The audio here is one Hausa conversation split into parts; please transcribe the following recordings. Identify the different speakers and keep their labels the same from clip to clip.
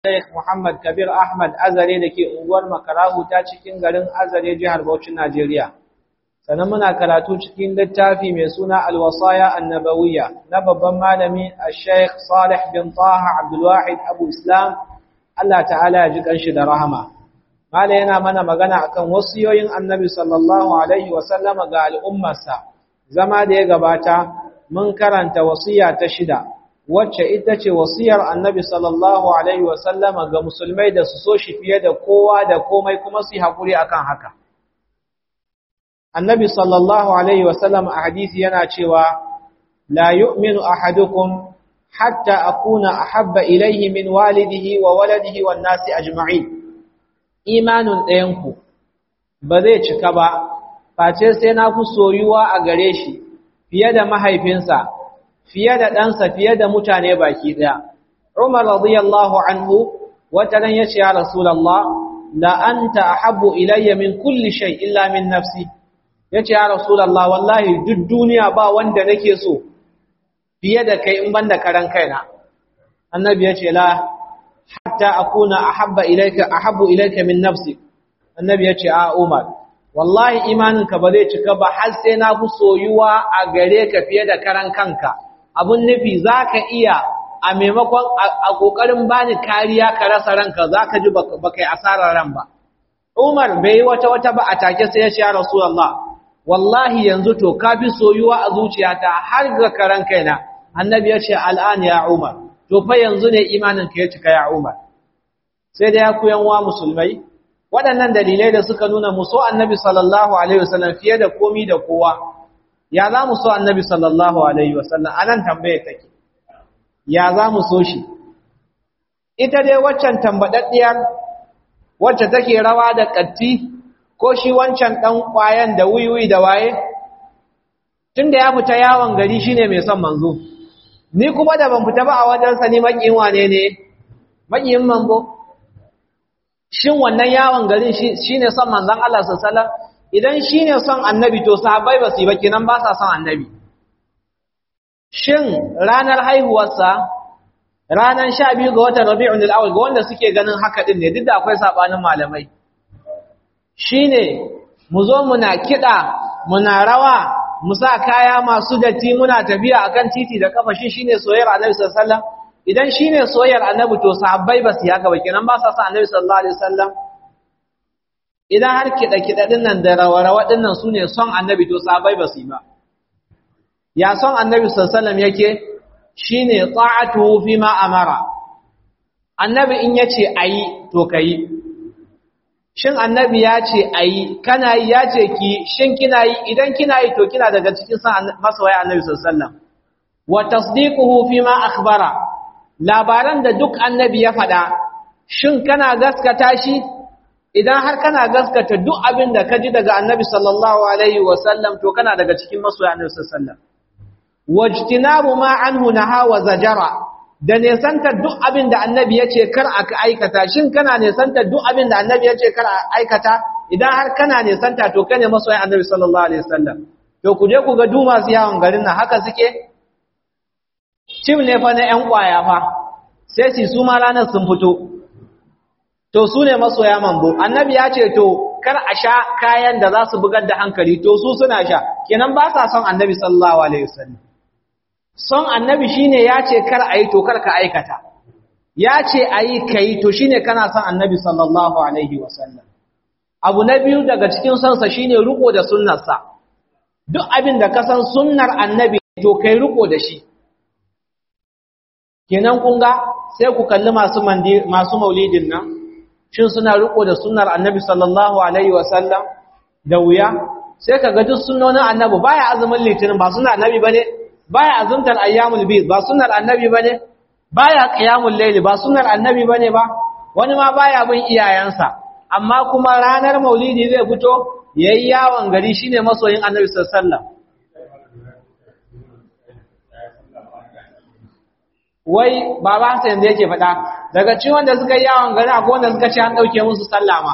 Speaker 1: Sheikh Muhammad Kabir Ahmad Azare da ke unguwar Makarahu ta cikin garin Azare jihar Bauchi Najeriya. Sannan muna karatu cikin littafi mai suna Al-Wasaya Annabawiyya na babban malami Sheikh Salih bin Taha Abdul Wahid Abu Islam Allah ta'ala ya ji kanshi da rahama. Mala yana mana magana akan wasiyoyin Annabi sallallahu alaihi wa sallama ga al'ummarsa. Zama da ya gabata mun karanta wasiya ta shida wacce ita ce wasiyar annabi sallallahu alaihi wasallama ga musulmai da su so shi fiye da kowa da komai kuma su yi haƙuri akan haka annabi sallallahu alaihi wasallam a hadisi yana cewa la yu'minu ahadukum hatta akuna ahabba ilaihi min walidihi wa waladihi wan nasi ajma'in imanin ɗayanku ba zai cika ba face sai na fi soyuwa a gare shi fiye da mahaifinsa fiye da ɗansa fiye da mutane baki ɗaya. Umar radiyallahu anhu wata ran ya ce ya Rasulallah, la anta ahabbu ilayya min kulli shay illa min nafsi. Ya ce ya Rasulallah, wallahi duk duniya ba wanda nake so fiye da kai in ban da karan kaina. Annabi ya ce la hatta akuna ahabba ilayka ahabbu ilayka min nafsi. Annabi ya ce a Umar, wallahi imaninka ba zai cika ba har sai na fi soyuwa a gare ka fiye da karan kanka. abun nufi za ka iya a maimakon a ƙoƙarin bani kariya ka rasa ranka za ka ji ba kai asarar ran ba. Umar bai yi wata wata ba a take sai ya ce ya Rasulallah, wallahi yanzu to ka fi soyuwa a zuciyata har ga karan kaina. Annabi ya ce al'an ya Umar, to fa yanzu ne imanin ka ya cika ya Umar. Sai da ya kuyan wa musulmai, waɗannan dalilai da suka nuna muso annabi sallallahu alaihi wasallam fiye da komi da kowa ya za mu so annabi sallallahu alaihi wasallam anan tambaye take ya za mu so shi ita dai waccan tambadaddiyar wacce take rawa da katti ko shi wancan dan kwayan da wuyuyi da waye tunda ya fita yawon gari shine mai son manzo ni kuma da ban fita ba a wajen sa ni makiyin wane ne makiyin manzo shin wannan yawon garin shine son manzon Allah sallallahu alaihi wasallam idan shi ne son annabi to sahabbai ba su yi ba kenan ba sa son annabi shin ranar haihuwarsa ranar sha biyu ga watan rabi'un al'awal ga wanda suke ganin haka din ne duk da akwai sabanin malamai shi ne mu zo muna kiɗa muna rawa mu sa kaya masu datti muna tafiya akan titi da kafa shi shine soyayyar annabi sallallahu alaihi wasallam idan shine soyayyar annabi to sahabbai ba su yi haka ba kenan ba sa son annabi sallallahu alaihi wasallam idan har kiɗa-kiɗa ɗin nan da rawa-rawa ɗin nan su ne son annabi to sabai ba su yi ba ya son annabi sassalam yake shi ne tsa'atu fi ma amara annabi in ya ce a yi to ka yi shin annabi ya ce a yi kana yi ya ce ki shin kina yi idan kina yi to kina daga cikin son masawai annabi sassalam wa tasdiquhu fi ma akhbara labaran da duk annabi ya faɗa shin kana gaskata shi idan har kana gaskata duk abin da ka ji daga annabi sallallahu alaihi wasallam to kana daga cikin masoya annabi sallallahu alaihi wasallam wajtinabu ma anhu naha wa zajara da nesantar duk abin da annabi ya ce kar aka aikata shin kana nesantar duk abin da annabi ya ce kar a aikata idan har kana nesanta to kane masoya annabi sallallahu alaihi wasallam to ku je ku ga duma su yawon garin nan haka suke cim ne fa na yan kwaya fa sai su ma ranar sun fito to su ne masoya mambo annabi ya ce to kar a sha kayan da za su bugar da hankali to su suna sha kenan ba sa son annabi sallallahu alaihi wasallam son annabi shine ya ce kar a yi to kar ka aikata ya ce a yi ka yi to shine kana son annabi sallallahu alaihi wasallam abu na biyu daga cikin sonsa shine riko da sunnarsa duk abin da ka san sunnar annabi to kai riko da shi kenan kun ga sai ku kalli masu masu maulidin nan shin suna riko da sunnar annabi sallallahu alaihi wasallam da wuya sai ka ga duk sunnonin annabi baya azumin litinin ba sunnar annabi bane baya azumtar ayyamul bid ba sunnar annabi bane baya qiyamul layl ba sunnar annabi bane ba wani ma baya bin iyayensa amma kuma ranar maulidi zai fito yayi yawon gari shine masoyin annabi sallallahu alaihi wasallam wai baba sa yanzu yake faɗa daga cikin wanda suka yi yawon gari akwai wanda suka ce an ɗauke musu sallama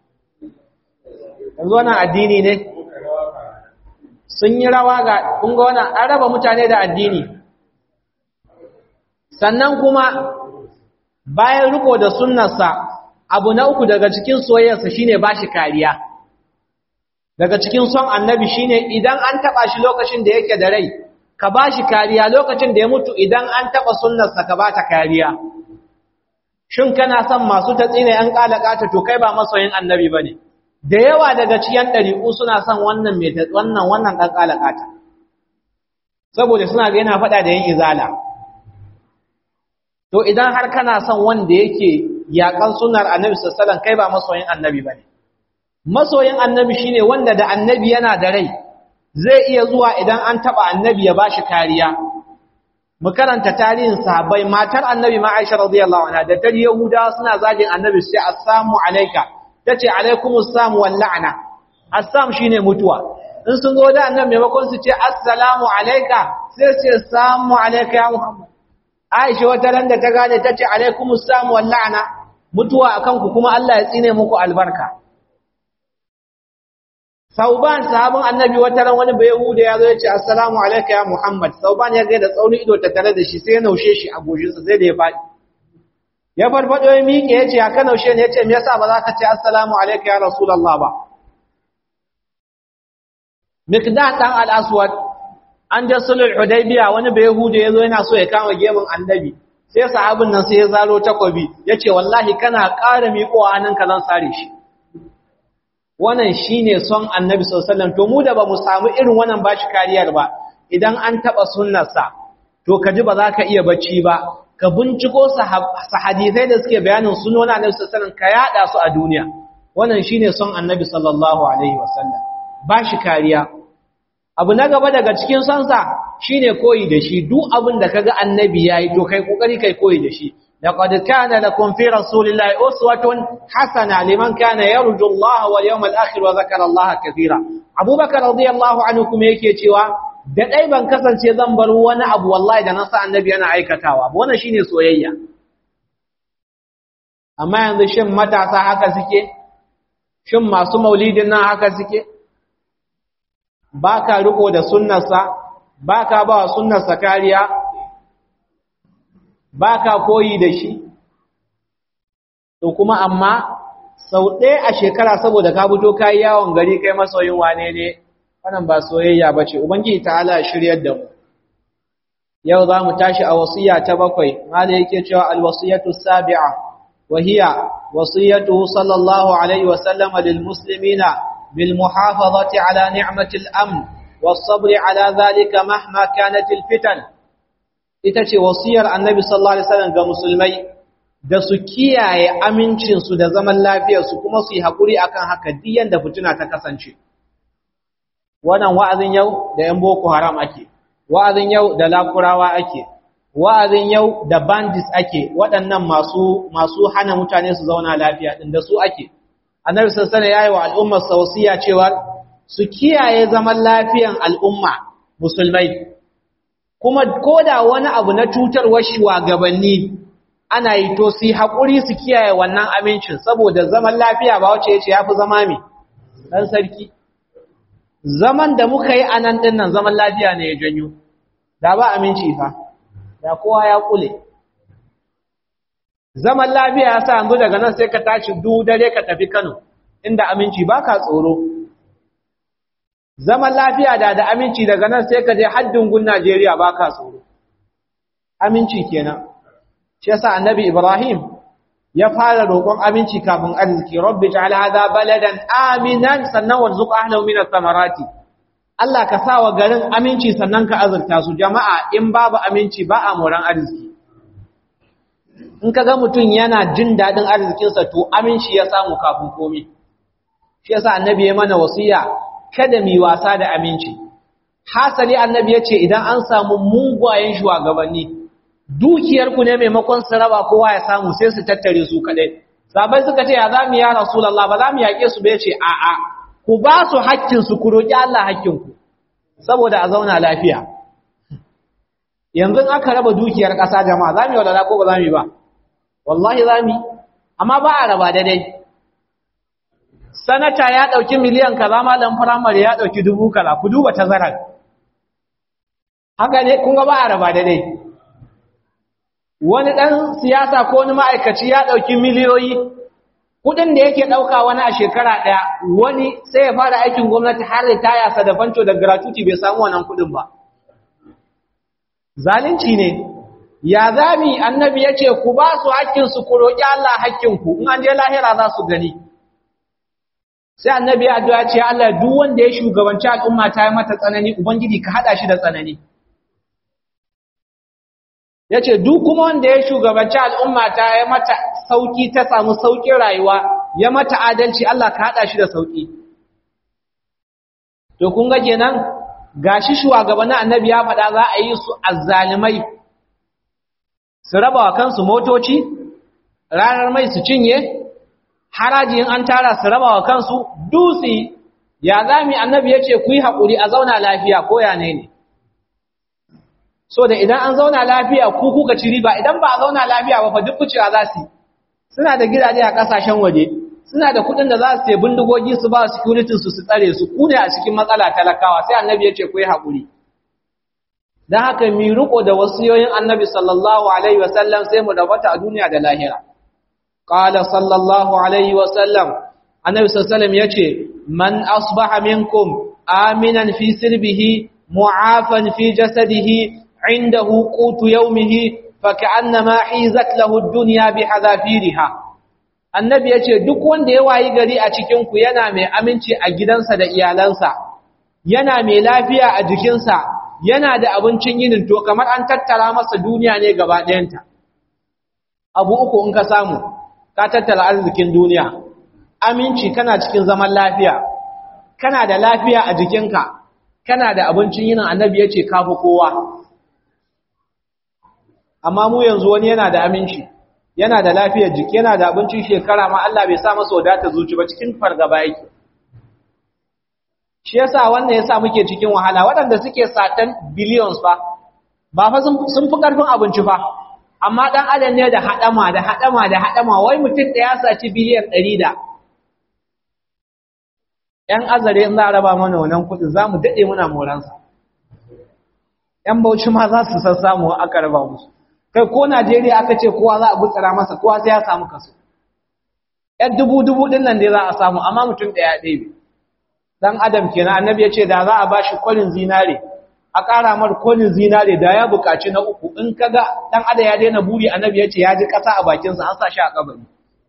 Speaker 1: yanzu wannan addini ne sun yi rawa ga kunga wannan an raba mutane da addini sannan kuma bayan riko da sunnarsa abu na uku daga cikin soyayyarsa shine bashi kariya daga cikin son annabi shine idan an taba shi lokacin da yake da rai ka bashi kariya lokacin da ya mutu idan an taba sunnarsa ka bata kariya shin kana son masu tatsine yan kalakata to kai ba masoyin annabi bane da yawa daga cikin dariku suna son wannan mai wannan wannan dan kalakata saboda suna ga yana fada da yin izala to idan har kana son wanda yake yakan sunnar annabi sallallahu alaihi wasallam kai ba masoyin annabi bane masoyin annabi shine wanda da annabi yana da rai zai iya zuwa idan an taba annabi ya bashi kariya mu karanta tarihin sahabbai matar annabi ma Aisha radiyallahu anha da tar yahuda suna zagin annabi sai assalamu alayka tace alaikumus salam wal la'na assam shine mutuwa in sun zo da annabi maimakon su ce assalamu alayka sai su ce assalamu alayka ya muhammad Aisha wata ran da ta gane tace alaikumus salam wal la'na mutuwa akan ku kuma Allah ya tsine muku albarka Sauban sahabin annabi wata ran wani bai Yahuda ya zo ya ce assalamu alayka ya Muhammad Sauban ya ga da tsaunin ido ta tare da shi sai ya naushe shi a goshinsa sai da ya faɗi ya farfado ya miƙe ya ce ya ka naushe ne ya ce me yasa ba za ka ce assalamu alayka ya Rasulullah ba Miqdad dan al-Aswad an da sulul Hudaybiya wani bai Yahuda ya zo yana so ya kama gemun annabi sai sahabin nan sai ya zaro takobi ya ce wallahi kana ƙara miƙowa hannunka zan sare shi wannan shine son annabi sallallahu to mu da ba mu samu irin wannan bashi kariyar ba idan an taba sunnarsa to kaji ba za ka iya bacci ba ka binciko sahadisai da suke bayanin sunonin annabi sallallahu ka yada su a duniya wannan shine son annabi sallallahu alaihi wasallam bashi kariya abu na gaba daga cikin sonsa shine koyi da shi duk abin da kaga annabi yayi to kai kokari kai koyi da shi لقد كان لكم في رسول الله أسوة حسنة لمن كان يرجو الله واليوم الآخر وذكر الله كثيرا أبو بكر رضي الله عنه كما yake cewa da dai ban kasance zan bar wani abu wallahi da nasa annabi yana aikatawa wannan shine soyayya amma yanzu shin matasa haka suke shin masu maulidin nan haka suke baka riko da sunnarsa baka ba sunnarsa kariya ba ka koyi da shi to kuma amma sau ɗaya a shekara saboda ka fito ka yi yawon gari kai masoyin wane ne wannan ba soyayya ba ce ubangiji ta ala shiryar da mu yau za mu tashi a wasiya ta bakwai mala yake cewa alwasiyatu sabi'a wa hiya wasiyatu sallallahu alaihi wa sallama lil muslimina bil muhafazati ala ni'mati al-amn was sabri ala dhalika mahma kanat al-fitan ita ce wasiyar annabi sallallahu alaihi wasallam ga musulmai da su kiyaye amincinsu da zaman lafiyarsu kuma su yi haƙuri akan haka diyan da fituna ta kasance wannan wa'azin yau da yan boko haram ake wa'azin yau da lakurawa ake wa'azin yau da bandits ake waɗannan masu masu hana mutane su zauna lafiya din da su ake annabi sallallahu alaihi wasallam yayi wa al'ummar wasiya cewa su kiyaye zaman lafiyan al'umma musulmai kuma koda wani abu na cutarwar shugabanni ana yi to su haƙuri su kiyaye wannan amincin saboda zaman lafiya ba wace yace yafi zama me dan sarki zaman da muka yi anan din nan zaman lafiya ne ya janyo da ba aminci fa da kowa ya kule zaman lafiya ya sa yanzu daga nan sai ka tashi du dare ka tafi Kano inda aminci baka tsoro zaman lafiya da da aminci daga nan sai ka je haddin gun Najeriya baka tsoro aminci kenan shi yasa annabi Ibrahim ya fara roƙon aminci kafin arziki rabbi ja'al hadha baladan aminan sannan warzuq ahlahu min ath-thamarati Allah ka sa wa garin aminci sannan ka azurta su jama'a in babu aminci ba a moran arziki in kaga mutum yana jin dadin arzikinsa to aminci ya samu kafin komai shi yasa annabi ya mana wasiya kada mu wasa da aminci hasali annabi ya ce idan an samu mugwayen shugabanni dukiyarku ne maimakon su raba kowa ya samu sai su tattare su kadai sabai suka ce ya za mu ya rasulullah ba za mu yaƙe su ba ya ce a'a ku ba su haƙƙinsu ku roƙi Allah haƙƙinku saboda a zauna lafiya yanzu aka raba dukiyar ƙasa jama'a za mu yi wadada ko ba za mu yi ba wallahi za mu yi amma ba a raba daidai sanata ya ɗauki miliyan kaza malam firamare ya ɗauki dubu kaza ku duba tazarar haka ne kun ga ba a raba daidai wani ɗan siyasa ko wani ma'aikaci ya ɗauki miliyoyi kuɗin da yake ɗauka wani a shekara ɗaya wani sai ya fara aikin gwamnati har da taya sa da fanco da gratuity bai samu wannan kuɗin ba zalunci ne ya zami annabi ya ce ku ba su haƙƙinsu ku roƙi Allah haƙƙinku in an je lahira za su gani sai annabi ya addu'a ce Allah duk wanda ya shugabanci al'umma ta yi mata tsanani ubangiji ka hada shi da tsanani yace duk kuma wanda ya shugabanci al'umma ta yi mata sauki ta samu saukin rayuwa ya mata adalci Allah ka hada shi da sauki to kun ga kenan gashi shugabannin annabi ya faɗa za a yi su azzalimai su raba wa kansu motoci ranar mai su cinye haraji in an tara su raba wa kansu dusi ya zami annabi ya ce ku yi haƙuri a zauna lafiya ko ya ne ne so da idan an zauna lafiya ku kuka ci riba idan ba a zauna lafiya ba fa duk kucewa za su suna da gidaje a ƙasashen waje suna da kuɗin da za su sai bindigogi su ba security su su tsare su ku ne a cikin matsala talakawa sai annabi ya ce ku yi haƙuri don haka mi riko da wasiyoyin annabi sallallahu alaihi wasallam sai mu rabata a duniya da lahira قال صلى الله عليه وسلم النبي صلى الله عليه وسلم يجي من أصبح منكم آمنا في سربه معافا في جسده عنده قوت يومه فكأنما حيزت له الدنيا بحذافيرها annabi ya ce duk wanda ya wayi gari a cikinku yana mai aminci a gidansa da iyalansa yana mai lafiya a jikinsa yana da abincin yinin to kamar an tattara masa duniya ne gaba ɗayanta abu uku in ka samu ka tattara arzikin duniya aminci kana cikin zaman lafiya kana da lafiya a jikinka kana da abincin yinin annabi ya ce kafi kowa amma mu yanzu wani yana da aminci yana da lafiyar jiki yana da abincin shekara ma Allah bai sa masa wadata zuci ba cikin fargaba yake shi yasa wannan yasa muke cikin wahala waɗanda suke satan billions fa ba fa sun fi karfin abinci fa amma dan adam ne da hadama da hadama da hadama wai mutum da ya saci biliyan 100 da yan azare in za a raba mana wannan kudin zamu dade muna moransa yan bauchi ma za su san samu aka raba musu kai ko Najeriya aka ce kowa za a gutsara masa kowa sai ya samu kaso yan dubu dubu din nan dai za a samu amma mutum daya ɗaya dan adam kenan annabi ya ce da za a bashi kwalin zinare a ƙara mar kwalin zinare da ya buƙaci na uku in kaga dan adam ya daina buri annabi ya ce ya ji ƙasa a bakinsa an sa shi a kabari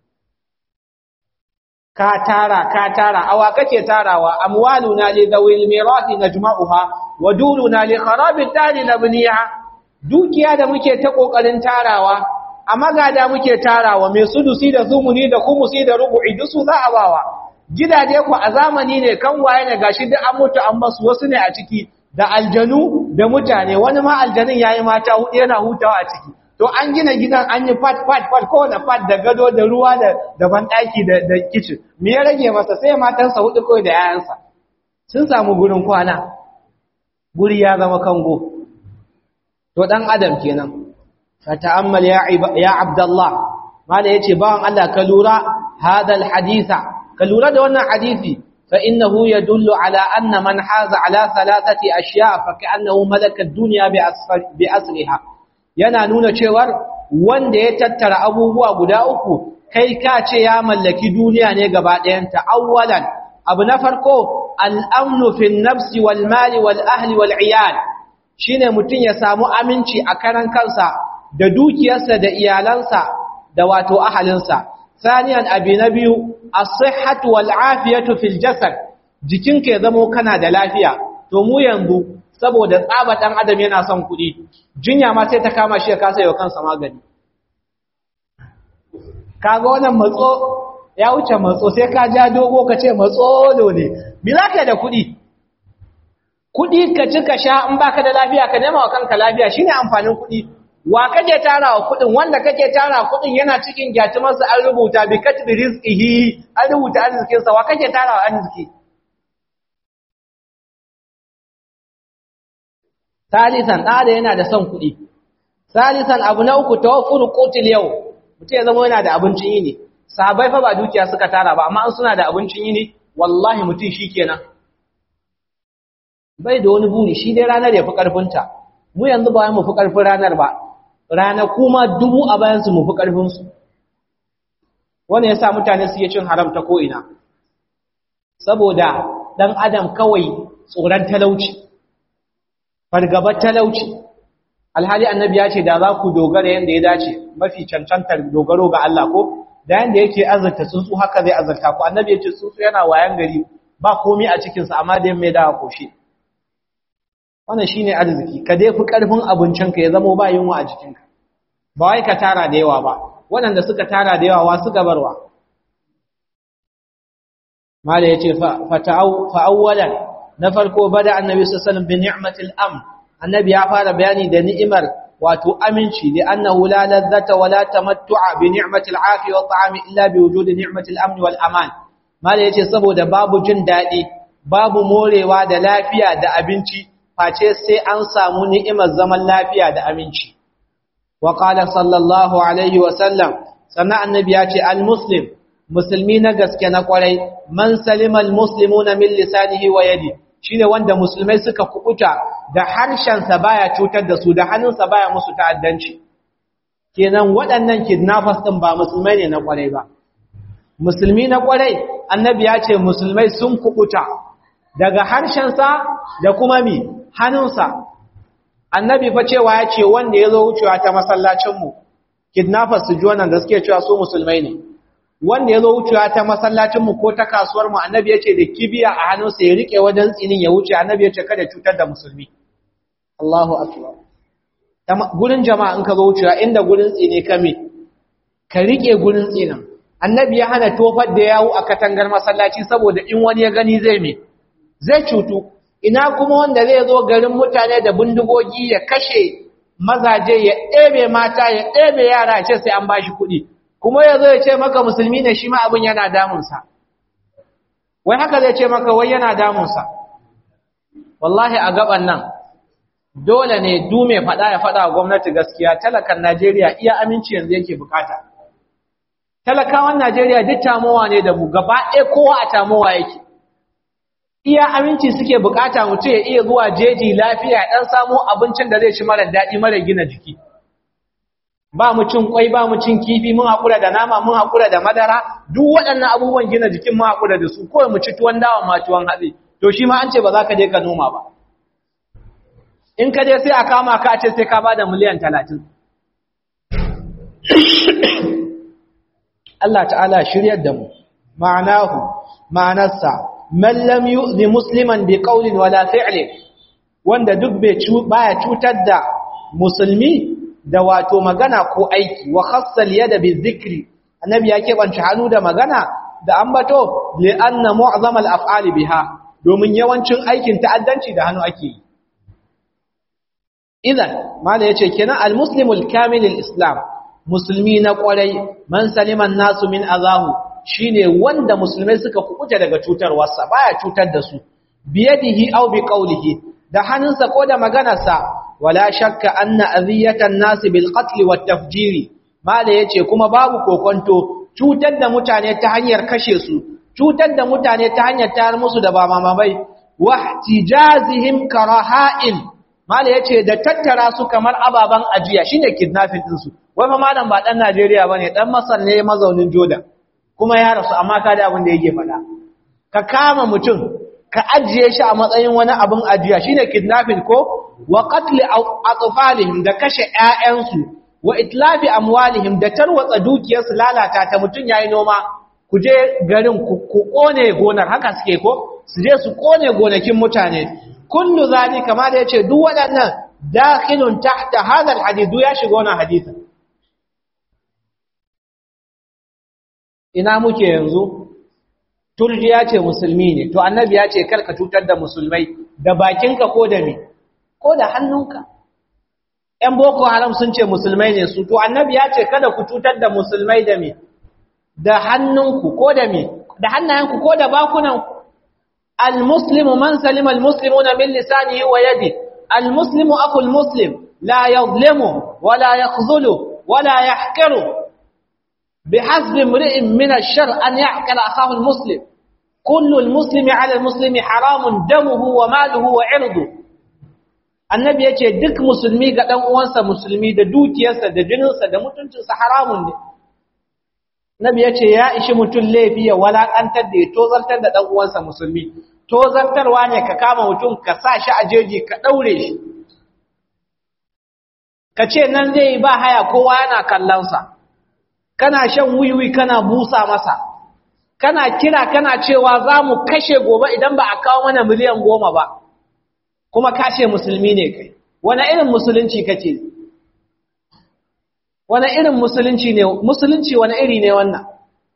Speaker 1: ka tara ka tara awa kake tarawa amwaluna li dawil mirathi najma'uha wa duruna li kharabid dari nabniha dukiya da muke ta kokarin tarawa a magada muke tarawa mai sudusi da zumuni da kumusi da rubu'i dusu za a bawa gidaje ku a zamani ne kan waye ne gashi duk an mutu an basu wasu ne a ciki da aljanu da mutane wani ma aljanin yayi mata hudu yana hutawa a ciki to an gina gidan an yi fat fat fat ko da fat da gado da ruwa da da bandaki da da kitchen me ya rage masa sai matansa hudu kai da yayansa sun samu gurin kwana guri ya zama kango to dan adam kenan fa ta'ammal ya ya abdullah mala yace bawan Allah ka lura hadal haditha ka lura da wannan hadisi fa innahu yadullu ala anna man haza ala thalathati ashya fa ka'annahu malaka ad-dunya bi asriha yana nuna cewar wanda ya tattara abubuwa guda uku kai ka ce ya mallaki duniya ne gaba ɗayanta awwalan abu na farko al'amnu fi nafsi wal mali wal ahli wal iyal shine mutum ya samu aminci a karan kansa da dukiyarsa da iyalansa da wato ahalinsa saniyan abi na biyu as-sihhatu wal afiyatu fil jasad jikinka ya zamo kana da lafiya to mu yanzu saboda tsaba dan adam yana son kuɗi jinya ma sai ta kama shi ya kasa yau kansa magani kaga wannan matso ya wuce matso sai ka ja dogo ka ce matso ne me za ka da kuɗi kuɗi ka ci ka sha in baka da lafiya ka nema wa kanka lafiya shine amfanin kuɗi wa kake tara wa kuɗin wanda kake tara kuɗin yana cikin gyatumarsa an rubuta bi katbi rizqihi an rubuta arzikinsa wa kake tara wa arziki salisan ɗada yana da son kuɗi salisan abu na uku tawaffuru qutil yau mutum ya zama yana da abincin yini sahabbai fa ba dukiya suka tara ba amma an suna da abincin yini wallahi mutum shikenan bai da wani buri shi dai ranar ya fi karfinta mu yanzu ba mu fi karfin ranar ba ranaku ma dubu a bayansu mu fi ƙarfinsu wani ya sa mutane su yi cin haram ta ko'ina saboda ɗan adam kawai tsoron talauci fargabar talauci alhali annabi ya ce da za ku dogara yadda ya dace mafi cancantar dogaro ga Allah ko da yadda yake azarta tsuntsu haka zai azarta ku annabi ya ce tsuntsu yana wayan gari ba komai a cikinsa amma da mai dawa koshe wannan shine arziki ka dai fi karfin abincinka ya zama ba yunwa a jikinka ba wai ka tara da yawa ba waɗanda suka tara da yawa suka barwa mala yace fa awwalan na farko bada annabi sallallahu alaihi wasallam bi ni'matil amn annabi ya fara bayani da ni'imar wato aminci da annahu la ladzata wala tamattu'a bi ni'matil afi wa ta'ami illa bi wujudi ni'matil amn wal aman mala yace saboda babu jin dadi babu morewa da lafiya da abinci face sai an samu ni'imar zaman lafiya da aminci wa qala sallallahu alaihi wa sallam sannan annabi ya ce al muslim musulmi na gaske na kwarai man salima al muslimuna min lisanihi wa yadihi shine wanda musulmai suka kubuta da harshensa baya cutar da su da hannunsa baya musu ta'addanci kenan waɗannan kidnappers din ba musulmai ne na kwarai ba musulmi na kwarai annabi ya ce musulmai sun kubuta daga harshensa da kuma mi hannunsa annabi fa cewa ya ce wanda ya zo wucewa ta masallacinmu kidnappers su ji wannan da suke cewa su musulmai ne wanda ya zo wucewa ta masallacinmu ko ta kasuwarmu annabi ya ce da kibiya a hannunsa ya riƙe wajen tsinin ya wuce annabi ya ce kada cutar da musulmi Allahu akbar gurin jama'a in ka zo wucewa inda gurin tsine ka me ka riƙe gurin tsinin annabi ya hana tofar da yawo a katangar masallaci saboda in wani ya gani zai me zai cutu ina kuma wanda zai zo garin mutane da bindigogi ya kashe mazaje ya ɗebe mata ya ɗebe yara ce sai an bashi kuɗi kuma ya zo ya ce maka musulmi ne shi ma abin yana damunsa wai haka zai ce maka wai yana damunsa wallahi a gaban nan dole ne du mai faɗa ya faɗa wa gwamnati gaskiya talakan najeriya iya aminci yanzu yake bukata talakawan najeriya duk tamowa ne da mu gaba ɗaya kowa a tamowa yake iya aminci suke bukata mutum ya iya zuwa jeji lafiya ɗan samo abincin da zai ci mara daɗi mara gina jiki ba mu cin kwai ba mu cin kifi mun haƙura da nama mun haƙura da madara duk waɗannan abubuwan gina jikin mun haƙura da su kawai mu ci tuwon dawa ma tuwon hatsi to shi ma an ce ba za ka je ka noma ba in ka je sai a kama ka ce sai ka ba da miliyan talatin Allah ta'ala shiryar da mu ma'anahu ma'anarsa man lam yu'zi musliman bi qawlin wala fi'lin wanda duk bai baya cutar da musulmi da wato magana ko aiki wa khassal yada bi dhikri annabi ya keɓance hannu da magana da ambato li anna mu'zama al af'ali biha domin yawancin aikin ta'addanci da hannu ake yi idan mala yace kenan al muslimul kamil al islam musulmi na kwarai man saliman nasu min azahu shine wanda musulmai suka kukuta daga cutarwarsa baya cutar da su biyadihi aw bi qawlihi da hannunsa ko da maganarsa wala shakka anna aziyatan nasi bil qatl wat tafjiri mala yace kuma babu kokonto cutar da mutane ta hanyar kashe su cutar da mutane ta hanyar tayar musu da ba mamabai wahtijazihim karaha'in mala yace da tattara su kamar ababan ajiya shine kidnapping din su wai fa malam ba dan Najeriya bane dan Masar ne mazaunin Jordan kuma ya rasu amma ka da abin da yake faɗa ka kama mutum ka ajiye shi a matsayin wani abin ajiya shine kidnapping ko wa qatl atfalihim da kashe ƴaƴansu wa itlafi amwalihim da tarwatsa dukiyarsu lalata ta mutun yayi noma ku je garin ku kone gonar haka suke ko su je su kone gonakin mutane kullu zalika ma da yace duk waɗannan dakhilun tahta hadha alhadith ya shiga wannan hadisin ina muke yanzu turjiya ce musulmi ne to annabi ya ce karka cutar da musulmai da bakinka ko da me ko da hannunka ƴan boko haram sun ce musulmai ne su to annabi ya ce kada ku cutar da musulmai da me da hannunku ko da me da hannayenku ko da bakunanku almuslimu man salima almuslimuna min lisanihi wa yadi almuslimu aqul muslim la yadhlimu wala yakhzulu wala yahqiru بحسب امرئ من الشر أن يعقل أخاه المسلم كل المسلم على المسلم حرام دمه وماله وعرضه annabi ya ce duk musulmi ga ɗan uwansa musulmi da dukiyarsa da jininsa da mutuncinsa haramun ne nabi ya ce ya ishi mutum laifi ya walaƙantar da ya tozartar da ɗan uwansa musulmi tozartarwa ne ka kama mutum ka sa shi a jeji ka ɗaure shi ka ce nan zai yi ba haya kowa yana kallonsa kana shan wiwi kana busa masa kana kira kana cewa za mu kashe gobe idan ba a kawo mana miliyan goma ba kuma kashe musulmi ne kai wani irin musulunci kake wani irin musulunci ne musulunci wani iri ne wannan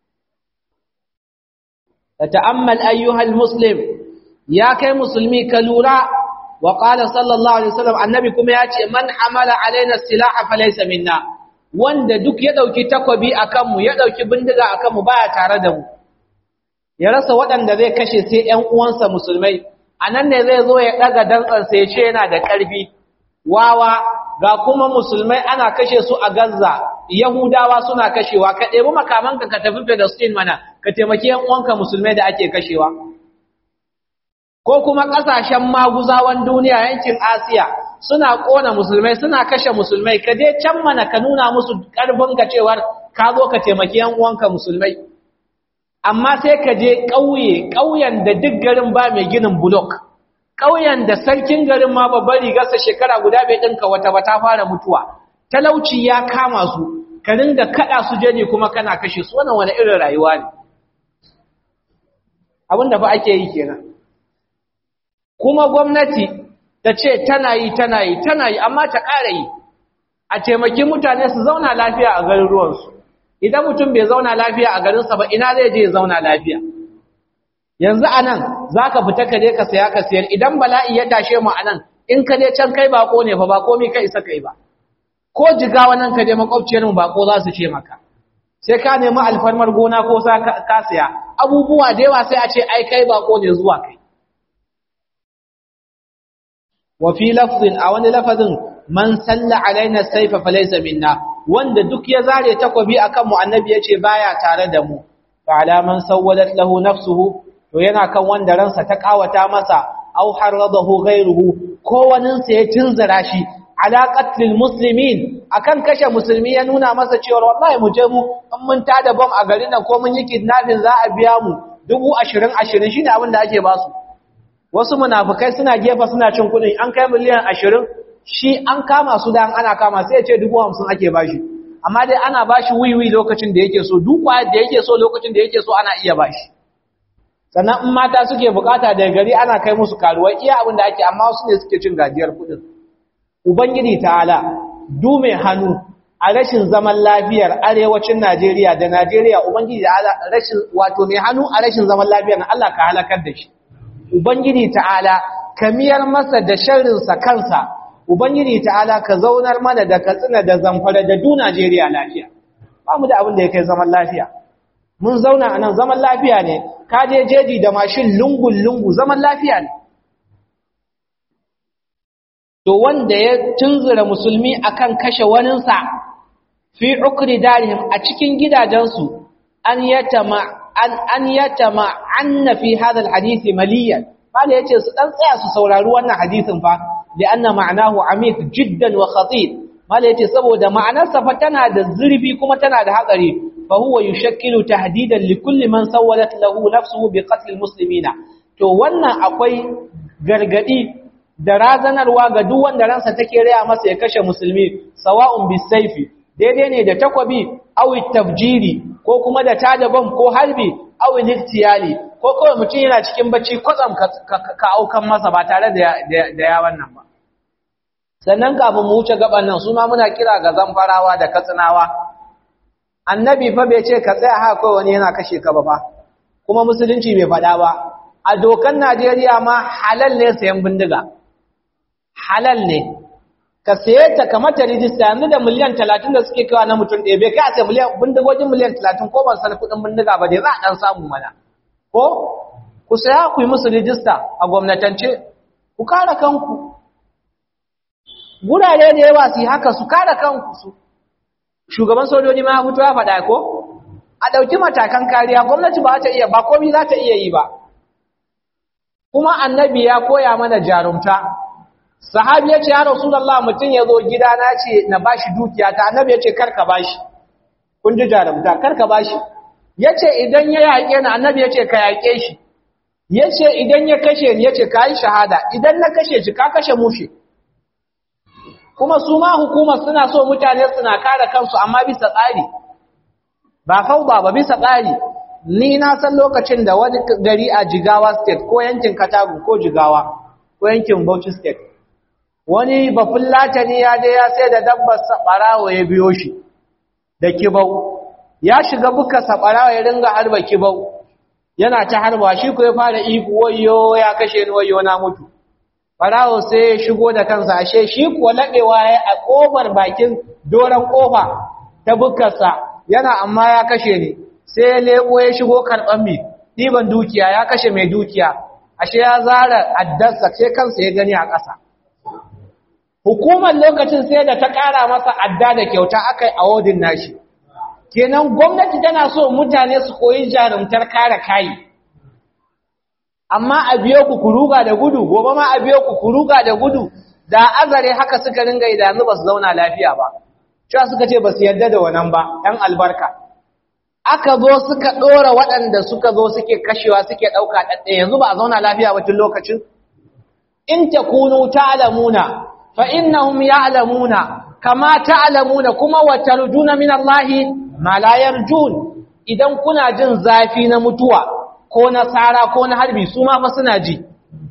Speaker 1: da ta'ammal ayyuhal muslim ya kai musulmi ka lura wa qala sallallahu alaihi wasallam annabi kuma ya ce man hamala alaina silaha falaysa minna wanda duk ya dauki takwabi akan mu ya dauki bindiga akan mu baya tare da mu ya rasa waɗanda zai kashe sai ƴan uwansa musulmai anan ne zai zo ya daga dantsan sai ya ce yana da ƙarfi wawa ga kuma musulmai ana kashe su a Gaza Yahudawa suna kashewa ka ɗebi makamanka ka tafi Palestine mana ka taimaki ƴan uwanka musulmai da ake kashewa ko kuma ƙasashen maguzawan duniya yankin Asiya suna ƙona musulmai suna kashe musulmai ka je can mana ka nuna musu ƙarfin ka cewar ka zo ka taimaki ƴan uwanka musulmai amma sai ka je ƙauye ƙauyen da duk garin ba mai ginin block ƙauyen da sarkin garin ma babbar rigarsa shekara guda bai ɗinka wata ba ta fara mutuwa talauci ya kama su ka ringa kaɗa su jani kuma kana kashe su wannan wani irin rayuwa ne abinda fa ake yi kenan kuma gwamnati ta ce tana yi tana yi tana yi amma ta ƙara yi a taimaki mutane su zauna lafiya a garuruwansu idan mutum bai zauna lafiya a garinsa ba ina zai je ya zauna lafiya yanzu a nan za ka fita ka je ka saya ka siyar idan bala'i ya tashe mu a nan in ka je can kai bako ne fa ba komi ka isa kai ba ko jigawa nan ka je makwabciyar mu bako za su ce maka sai ka nemi alfarmar gona ko sa ka siya abubuwa da yawa sai a ce ai kai bako ne zuwa kai wa fi lafzin a wani lafazin man salla alaina saifa falaysa minna wanda duk ya zare takobi akan mu annabi yace baya tare da mu fa ala man sawwalat lahu nafsuhu to yana kan wanda ransa ta kawata masa aw haradahu ghayruhu ko wanin sa ya tunzura shi ala qatlil muslimin akan kashe musulmi ya nuna masa cewa wallahi mu je mu in mun tada bom a garin nan ko mun yi kidnapping za a biya mu dubu ashirin ashirin shine abin da ake basu wasu munafukai suna gefa suna cin kuɗi an kai miliyan ashirin shi an kama su da ana kama sai ya ce dubu hamsin ake bashi amma dai ana bashi wiwi lokacin da yake so duk kwayar da yake so lokacin da yake so ana iya bashi sannan in mata suke bukata daga gari ana kai musu karuwai iya abin da ake amma wasu ne suke cin gajiyar kuɗin ubangiji ta'ala du mai hannu a rashin zaman lafiyar arewacin Najeriya da Najeriya ubangiji ta'ala rashin wato mai hannu a rashin zaman lafiyar Allah ka halakar da shi ubangiji ta'ala kamiyar masa da sharrinsa kansa ubangiji ta'ala ka zaunar mana da katsina da zamfara da du Najeriya lafiya ba mu da abin da ya kai zaman lafiya mun zauna a nan zaman lafiya ne ka je jeji da mashin lungun lungu zaman lafiya ne to wanda ya tunzura musulmi akan kashe waninsa fi ukri darihim a cikin gidajensu an yatama an an yatama anna fi hadha alhadith maliyan bale yace su dan tsaya su saurari wannan hadisin fa lianna ma'nahu amik jiddan wa khatir bale yace saboda ma'anarsa fa tana da zurfi kuma tana da hatsari fa huwa yushakkilu tahdidan li kulli man sawwalat lahu nafsuhu bi qatl almuslimina to wannan akwai gargadi da razanarwa ga duk wanda ransa take raya masa ya kashe musulmi sawa'un bisayfi daidai ne da takwabi aw tafjiri ko kuma da tada bam ko harbi aw liftiyali ko kawai mutum yana cikin bacci kwatsam ka aukan masa ba tare da da ya wannan ba sannan kafin mu wuce gaban nan su ma muna kira ga zamfarawa da katsinawa annabi fa bai ce ka tsaya haka kawai wani yana kashe ka ba fa kuma musulunci bai faɗa ba a dokan Najeriya ma halal ne sayan bindiga halal ne ka saye ta kamar ta rijista yanzu da miliyan talatin da suke kawa na mutum ɗaya bai kai a sai miliyan bindigogin miliyan talatin ko ban san kuɗin bindiga ba dai za a ɗan samu mana ko ku saya ku yi musu rijista a gwamnatance ku kare kanku gurare da yawa su yi haka su kare kanku su shugaban sojoji ma ya fito ya faɗa ko a ɗauki matakan kariya gwamnati ba ta iya ba komi za ta iya yi ba kuma annabi ya koya mana jarumta sahabi ya ce ya rasulullah mutum ya zo gida na ce na bashi dukiya ta annabi ya ce karka bashi kun ji jarumta karka bashi ya ce idan ya yaƙe ni annabi ya ce ka yaƙe shi ya ce idan ya kashe ni ya ce ka yi shahada idan na kashe shi ka kashe mushe kuma su ma hukumar suna so mutane suna kare kansu amma bisa tsari ba fauba ba bisa tsari ni na san lokacin da wani gari a jigawa state ko yankin katagu ko jigawa ko yankin bauchi state wani bafin latani ya je ya sai da dabbar saɓarawa ya biyo shi da kibau ya shiga buka saɓarawa ya ringa harba kibau yana ta harba shi ko ya fara iku wayo ya kashe ni wayo na mutu Farawo sai ya shigo da kansa ashe shi kuwa laɗewa ya a ƙofar bakin doron ƙofa ta bukarsa yana amma ya kashe ni sai ya leƙo ya shigo karɓar mi ɗiban dukiya ya kashe mai dukiya ashe ya zara addarsa sai kansa ya gani a ƙasa hukumar lokacin sai da ta ƙara masa adda da kyauta aka yi awodin nashi kenan gwamnati tana so mutane su koyi jarumtar kare kayi amma a biyo ku kuruga da gudu gobe ma a biyo ku kuruga da gudu da azare haka suka ringa idanu ba su zauna lafiya ba cewa suka ce ba su yarda da wannan ba ɗan albarka aka zo suka ɗora waɗanda suka zo suke kashewa suke ɗauka ɗaɗɗe yanzu ba a zauna lafiya ba tun lokacin in takunu ta'lamuna fa innahum ya'lamuna kama ta'lamuna kuma wa tarjuna min Allah ma la yarjun idan kuna jin zafi na mutuwa ko na tsara ko na harbi su ma fa suna ji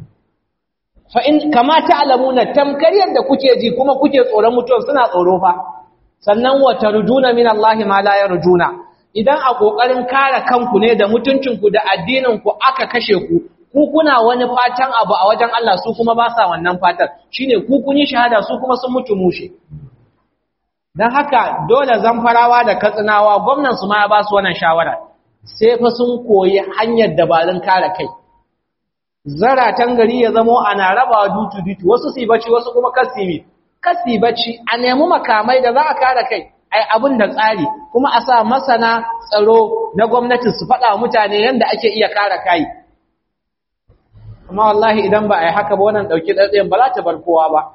Speaker 1: fa in kama ta'lamuna tamkar yadda kuke ji kuma kuke tsoron mutuwa suna tsoro fa sannan wa tarjuna min Allah ma la yarjuna idan a kokarin kare kanku ne da mutuncinku da addinin ku aka kashe ku ku kuna wani fatan abu a wajen Allah su kuma ba sa wannan fatan shine ku kun yi shahada su kuma sun mutu mushe dan haka dole zamfarawa da katsinawa gwamnan su ma ya ba su wannan shawara sai fa sun koyi hanyar dabarun kare kai zaratan gari ya zamo ana rabawa dutu dutu wasu su bacci wasu kuma kasimi kasi bacci a nemi makamai da za a kare kai ai abin da tsari kuma a sa masana tsaro na gwamnati su faɗa mutane yadda ake iya kare kai amma wallahi idan ba a yi haka ba wannan ɗauki ɗaɗɗayan ba za ta bar kowa ba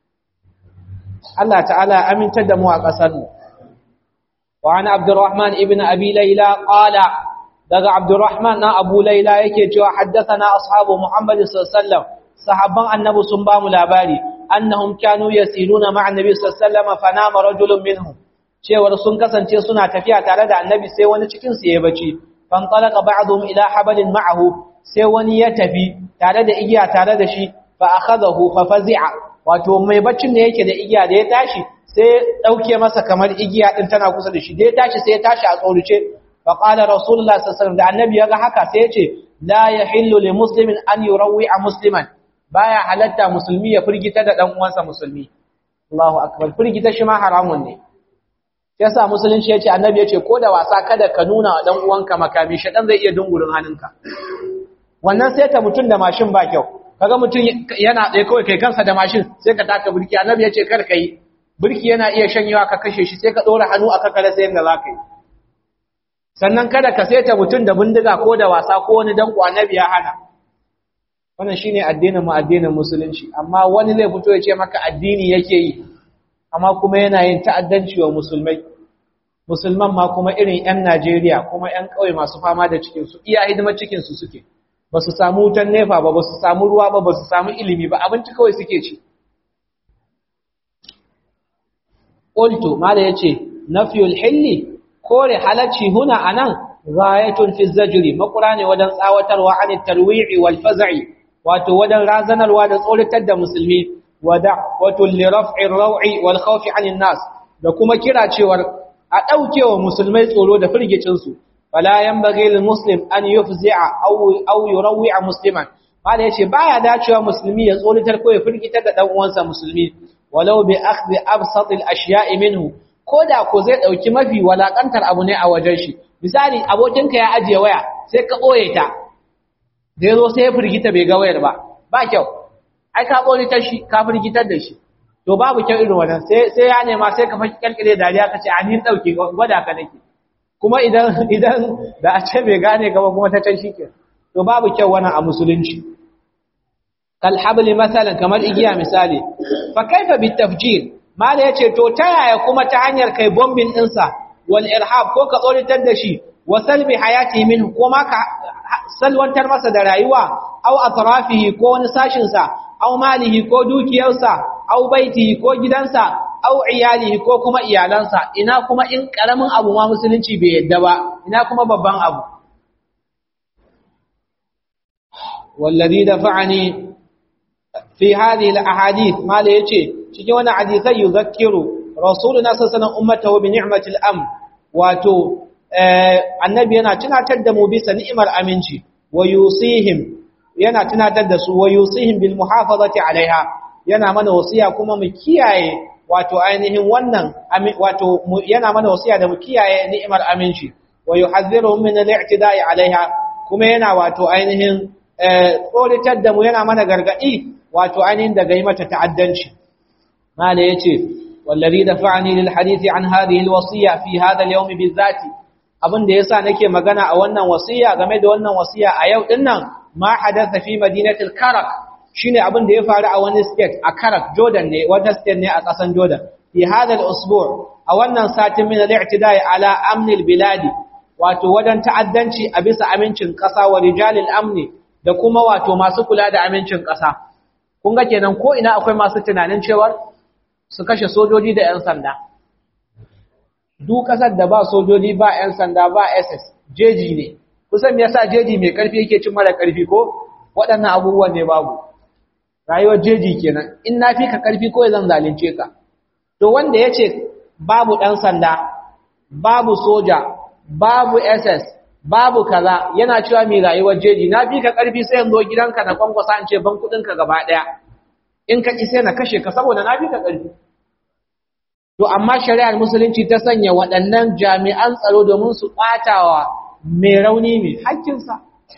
Speaker 1: Allah ta'ala ya amintar da mu a ƙasarmu wa ana abdurrahman ibn abi laila qala daga abdurrahman na abu laila yake cewa haddathana ashabu muhammad sallallahu alaihi wasallam sahabban annabi sun ba mu labari annahum kanu yasiruna ma'a annabi sallallahu alaihi wasallam fanama rajulun minhum cewar sun kasance suna tafiya tare da annabi sai wani cikin su ya bace fan talaqa ba'dhum ila habalin ma'ahu sai wani ya tafi tare da igiya tare da shi fa akhadahu fa fazi'a wato mai baccin ne yake da igiya da ya tashi sai dauke masa kamar igiya din tana kusa da shi da ya tashi sai ya tashi a tsoruce fa qala rasulullah sallallahu alaihi wasallam da annabi ya ga haka sai ya ce la yahillu li muslimin an yurawwi'a musliman baya halatta musulmi ya firgita da dan uwansa musulmi Allahu akbar firgita shi ma haramun ne yasa musulunci yace annabi yace ko da wasa kada ka nuna wa dan uwanka makami shedan zai iya dungurin hannunka wannan sai ta mutun da mashin ba kyau kaga mutun yana tsaye kawai kai kansa da mashin sai ka taka burki annabi yace kar kai burki yana iya shanyewa ka kashe shi sai ka dora hannu aka kare sai yanda zaka yi sannan kada ka saita mutun da bindiga ko da wasa ko wani danko annabi ya hana wannan shine addinin mu addinin musulunci amma wani zai fito ya ce maka addini yake yi amma kuma yana yin ta'addanci wa musulmai musulman ma kuma irin 'yan Najeriya kuma 'yan ƙauye masu fama da cikinsu iya hidimar cikinsu suke ba su samu wutan nefa ba ba su samu ruwa ba ba su samu ilimi ba abinci kawai suke ci ƙultu mala ya ce nafiyul hilli kore halacci huna a nan gayatun fi zajiri makura ne wajen tsawatarwa an tarwi'i wal faza'i wato wajen razanarwa da tsoratar da musulmi wada wato liraf'ir raw'i wal khawfi 'anil nas da kuma kira cewar a daukewa musulmai tsoro da firgicin su fala yanbaghi lil muslim an yufzi'a aw aw yurawwi'a musliman mala yace baya dacewa musulmi ya tsoratar ko ya firgitar da dan uwansa musulmi walau bi akhdhi absatil ashya'i minhu koda ko zai dauki mafi walakantar abu ne a wajen shi misali abokinka ya ajiye waya sai ka boye ta da yazo sai ya firgita bai ga wayar ba ba kyau ai ka ta shi ka firgitar da shi to babu kyau irin wannan sai sai ya nema sai ka faki kalkale dariya kace a ni dauke gwada ka nake kuma idan idan da a ce bai gane ka ba kuma ta can shike to babu kyau wannan a musulunci kal habli masalan kamar igiya misali fa kaifa bit tafjir mala yace to ta yaya kuma ta hanyar kai bombin dinsa wal irhab ko ka tsoritar da shi wa salbi hayati min ko ma ka salwantar masa da rayuwa aw atrafihi ko wani sashin sa aw malihi ko dukiyarsa aw baitihi ko gidansa aw iyalihi ko kuma iyalansa ina kuma in karamin abu ma musulunci bai yadda ba ina kuma babban abu wallazi dafa'ani fi hadhihi al-ahadith mala yace cikin wannan hadisai yuzakkiru rasuluna sallallahu alaihi ummatahu bi ni'matil amn wato annabi yana tunatar da mu bisa ni'imar aminci wa yusihim yana tunatar da su wa yusihim bil muhafazati alaiha yana mana wasiya kuma mu kiyaye wato ainihin wannan wato yana mana wasiya da mu kiyaye ni'imar aminci wa yuhadhdhiruhum min al-i'tida'i alaiha kuma yana wato ainihin tsoritar da mu yana mana gargadi wato ainihin daga yi mata ta'addanci mala yace wallazi dafa'ani lil hadithi an hadhihi al-wasiya fi hadha al-yawm bizati abin da yasa nake magana a wannan wasiya game da wannan wasiya a yau dinnan ma hadatha fi madinatil karak shine abin da ya faru a wani state a Karak Jordan ne wata state ne a ƙasan Jordan fi hadha al-usbu' a wannan satin min al-i'tida'i ala amn al-biladi wato wadan ta'addanci a bisa amincin ƙasa wa rijalil amni da kuma wato masu kula da amincin ƙasa kun ga kenan ko ina akwai masu tunanin cewa su kashe sojoji da 'yan sanda duk ƙasar da ba sojoji ba 'yan sanda ba SS jeji ne kusan yasa jeji mai ƙarfi yake cin mara ƙarfi ko waɗannan abubuwan ne babu rayuwar jeji kenan in na fi ka ƙarfi ko zan zalunce ka to wanda ya ce babu ɗan sanda babu soja babu ss babu kaza yana cewa mai rayuwar jeji na fi ka ƙarfi sai yanzu gidanka na kwankwasa in ce ban kuɗinka gaba ɗaya in ka ƙi sai na kashe ka saboda na fi ka ƙarfi to amma shari'ar musulunci ta sanya waɗannan jami'an tsaro domin su ɓatawa mai rauni mai hakkinsa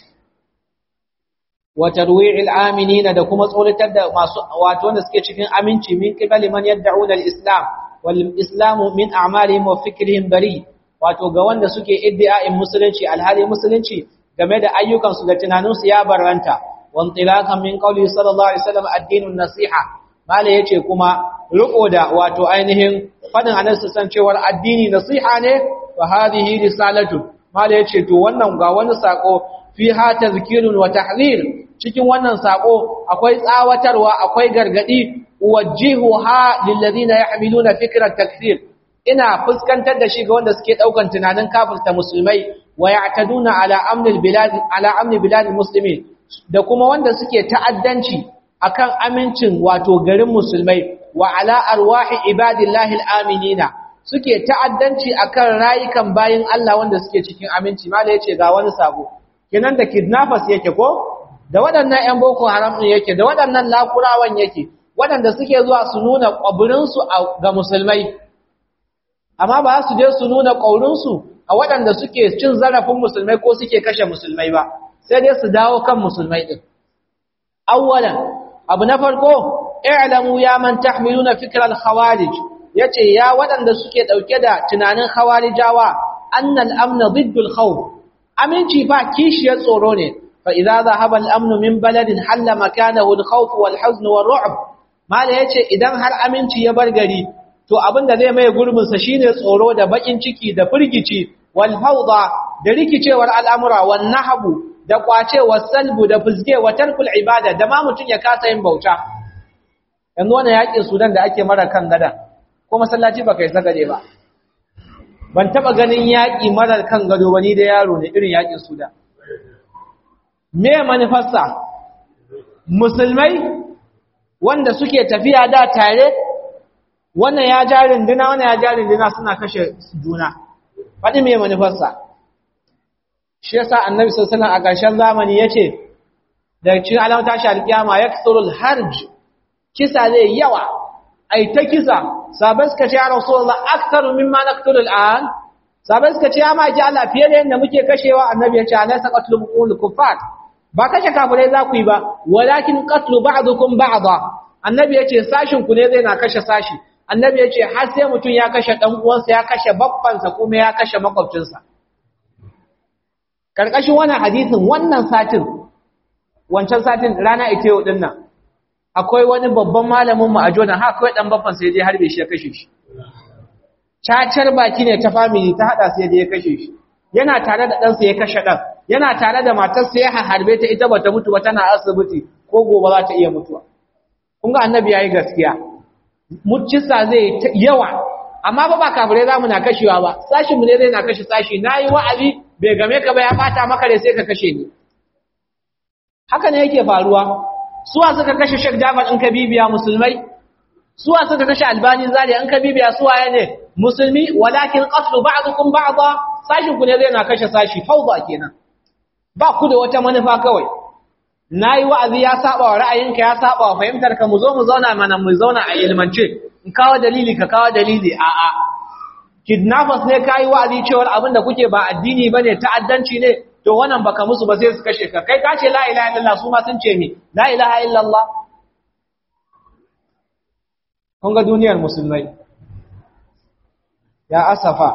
Speaker 1: wa tarwi'il aminina da kuma tsoratar da masu wato wanda suke cikin aminci min qibali man yad'una al-islam wal islamu min a'malihim wa fikrihim bari wato ga wanda suke iddia'in musulunci alhali musulunci game da ayyukan su da tunaninsu ya barranta wa intilaqan min qawli sallallahu alaihi wasallam ad-dinun nasiha mala yace kuma riko da wato ainihin fadin annabi san cewar addini nasiha ne wa hadhihi risalatu mala yace to wannan ga wani sako fiha tazkirun wa tahzir cikin wannan sako akwai tsawatarwa akwai gargadi wajjihuha lil ladina yahmiluna fikra takfir ina fuskantar da shi ga wanda suke daukan tunanin kafirta musulmai wa ya'taduna ala amnil bilad ala amni bilad muslimin da kuma wanda suke ta'addanci akan amincin wato garin musulmai wa ala arwahi ibadillahi alaminina suke ta'addanci akan rayukan bayin Allah wanda suke cikin aminci mala yace ga wani sabo kenan da kidnappers yake ko da waɗannan ƴan boko haram din yake da waɗannan lakurawan yake waɗanda suke zuwa su nuna ƙwabirinsu ga musulmai amma ba su je su nuna ƙaurinsu a waɗanda suke cin zarafin musulmai ko suke kashe musulmai ba sai dai su dawo kan musulmai ɗin awwalan abu na farko i'lamu ya man tahmiluna fikral khawarij yace ya waɗanda suke ɗauke da tunanin khawarijawa annal amna diddul khawf aminci ba kishiyar tsoro ne fa idza dhahaba al amnu min baladin halla makanahu al khawf wal huzn wal ru'b mala yace idan har aminci ya bar gari to abinda zai mai gurbin sa shine tsoro da bakin ciki da firgici wal fawda da rikicewar al'amura wan nahbu da kwace salbu da fuzge wa tarkul ibada da ma mutun ya kasa yin bauta yanzu wannan yakin Sudan da ake mara kan gada ko masallaci baka yi sagaje ba ban taba ganin yaki mara kan gado wani da yaro ne irin yakin Sudan me manufarsa musulmai wanda suke tafiya da tare wannan ya ja rinduna wannan ya ja rinduna suna kashe juna faɗi me manufarsa shi yasa annabi sallallahu alaihi wasallam a ƙarshen zamani yace daga cikin alamar tashi alkiyama yakthurul harj kisa zai yawa ai ta kisa sabai suka ce ya rasulullah aktharu mimma naqtulu al'an sabai suka ce ya maki Allah fiye da yanda muke kashewa annabi ya ce alaysa qatlu muqul kuffar ba kashe kafirai za ku yi ba walakin qatlu ba'dukum ba'dha annabi ya ce sashin ku ne zai na kashe sashi annabi ya ce har sai mutum ya kashe dan uwansa ya kashe babbansa kuma ya kashe makwabcinsa karkashin wannan hadisin wannan satin wancan satin rana ita yau din nan akwai wani babban malamin mu a Jordan haka kawai dan babban sai je harbe shi ya kashe shi cacar baki ne ta family ta hada sai je ya kashe shi yana tare da ɗansa ya kashe ɗan yana tare da matarsa ya harbe ta ita bata mutu ba tana asibiti ko gobe za ta iya mutuwa kun ga annabi yayi gaskiya muccisa zai yawa amma ba ba kafirai zamu na kashewa ba sashin mu ne zai na kashe sashi nayi wa'azi bai game ka ba ya bata maka da sai ka kashe ni haka ne yake faruwa suwa suka kashe Sheikh Jafar in ka bibiya musulmai suwa suka kashe Albani Zaria in ka bibiya suwa ne musulmi walakin qatlu ba'dukum ba'dha sashin ku ne zai na kashe sashi fawda kenan ba ku da wata manufa kawai nayi wa'azi ya saba wa ra'ayinka ya saba wa fahimtar ka mu zo mu zauna mana mu zauna a ilmance in kawo dalili ka kawo dalili a a kidnappers ne kai wa'azi cewa abin da kuke ba addini bane ta'addanci ne to wannan baka musu ba sai su kashe ka kai ka ce la ilaha illallah su ma sun ce mi la ilaha illallah kun ga duniyar musulmai ya asafa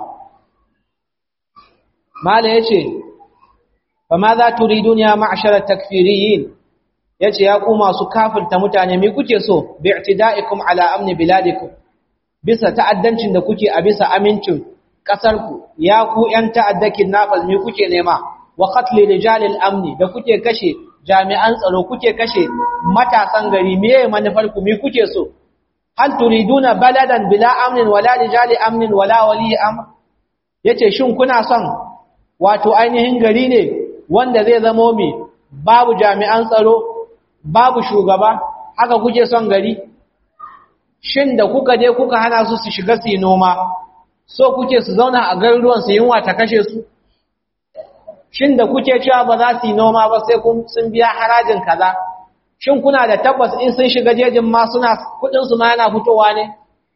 Speaker 1: mala yace fa ma za turidun ya ma'shar takfiriyin yace ya ku masu kafirta mutane me kuke so bi i'tida'ikum ala amni biladikum bisa ta'addancin da kuke a bisa amincin kasarku ya ku yan ta'addakin nafal me kuke nema wa qatli rijalil amni da kuke kashe jami'an tsaro kuke kashe matasan gari meye manufar ku me kuke so hal turiduna baladan bila amnin wala rijali amnin wala wali amr yace shin kuna son wato ainihin gari ne wanda zai zamo mi babu jami'an tsaro babu shugaba haka kuke son gari shin da kuka je kuka hana su su shiga su noma so kuke su zauna a garuruwan su yunwa ta kashe su shin da kuke cewa ba za su yi noma ba sai sun biya harajin kaza shin kuna da tabbas in sun shiga jejin ma suna kudin su ma yana fitowa ne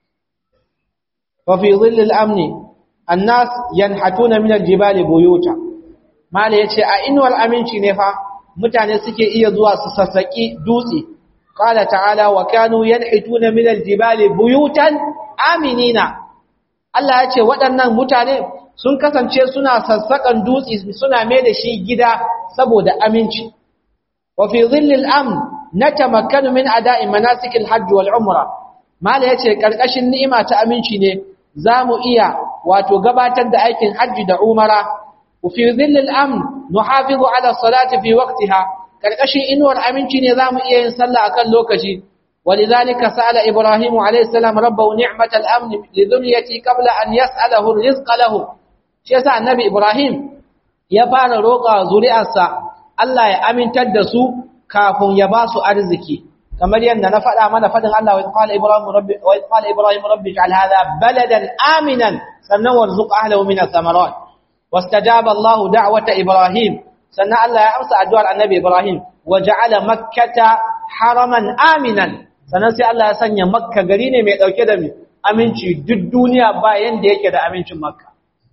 Speaker 1: fa fi dhillil amni annas yanhatuna min aljibali buyuta mala yace a inwal aminci ne fa mutane suke iya zuwa su sassaki dutse qala ta'ala wa kanu yanhituna min aljibali buyutan aminina Allah yace waɗannan mutane sun kasance suna sassakan dutse suna mai da shi gida saboda aminci wa fi dhillil amn natamakkanu min ada'i manasikil hajj wal umra mala yace karkashin ni'ima ta aminci ne zamu iya wato gabatar da aikin hajji da umara wa fi dhillil amn nuhafizu ala salati fi waqtiha karkashin inuwar aminci ne zamu iya yin sallah akan lokaci ولذلك سأل إبراهيم عليه السلام ربه نعمة الأمن لذريتي قبل أن يسأله الرزق له شيء النبي إبراهيم يفعل روقا زريئة Allah ya amintar da su kafin ya ba su arziki kamar yadda na faɗa mana faɗin Allah wa qala ibrahim rabbi wa qala ibrahim rabbi ij'al hadha baladan aminan sannan warzuq ahlihi min ath-thamarat wastajaba Allah da'wata ibrahim sannan Allah ya amsa addu'ar annabi ibrahim wa ja'ala makkata haraman aminan sannan sai Allah ya sanya makka gari ne mai dauke da aminci duk duniya ba yanda yake da amincin makka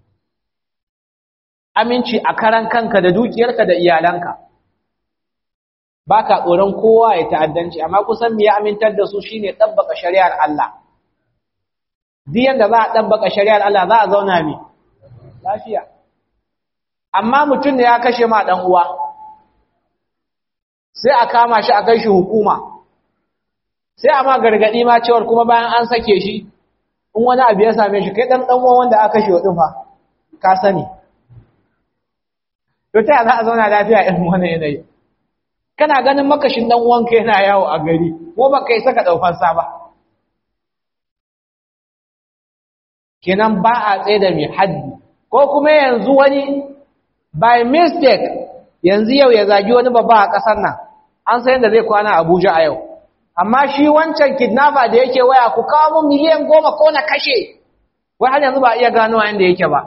Speaker 1: aminci a karan kanka da dukiyarka da iyalanka ba ka tsoron kowa ya ta'addanci amma kusan me ya amintar da su shine ɗabbaka shari'ar Allah duk yanda za a ɗabbaka shari'ar Allah za a zauna mi lafiya amma mutum da ya kashe ma ɗan uwa sai a kama shi a kai shi hukuma sai a ma gargaɗi ma cewar kuma bayan an sake shi in wani abu ya same shi kai ɗan ɗan uwan wanda aka kashe wa ɗin fa ka sani to ta za a zauna lafiya irin wannan yanayi kana ganin makashin dan uwanka yana yawo a gari ko baka yi saka daufan sa ba kenan ba a tsaye da mai haddi ko kuma yanzu wani by mistake yanzu yau ya zagi wani babba a kasar nan an san yadda zai kwana Abuja a yau amma shi wancan kidnapper da yake waya ku kawo mun miliyan goma ko na kashe wai har yanzu ba iya gano inda yake ba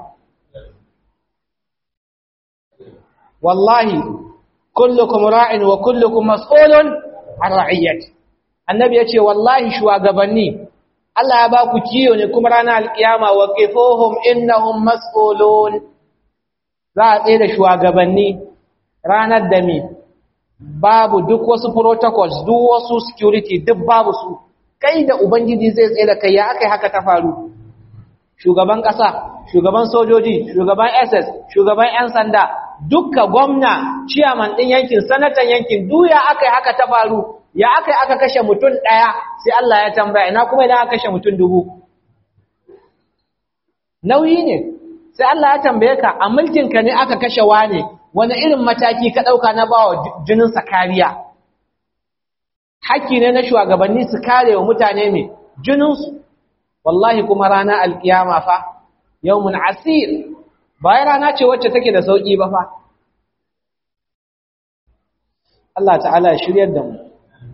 Speaker 1: wallahi kullukum ra'in wa kullukum mas'ulun an ra'iyyati annabi yace wallahi shugabanni Allah ya ba ku kiyo ne kuma ranar alkiyama wa qifuhum innahum mas'ulun za a tsaye da shugabanni ranar da me babu duk wasu protocols duk wasu security duk babu su kai da ubangiji zai tsaye da kai ya akai haka ta faru shugaban kasa shugaban sojoji shugaban SS shugaban yan sanda dukka gwamna ciyaman ɗin yankin sanatan yankin duya aka yi haka ta faru ya aka yi aka kashe mutum ɗaya sai Allah ya tambaya ina kuma idan aka kashe mutum dubu nauyi ne sai Allah ya tambaye ka a mulkinka ne aka kashe wane wani irin mataki ka ɗauka na bawa jininsa kariya haƙƙi ne na shugabanni su kare wa mutane mai jininsu wallahi kuma rana alƙiyama fa yawmun asir bayan rana ce wacce take da sauƙi ba fa Allah ta'ala ya shiryar da mu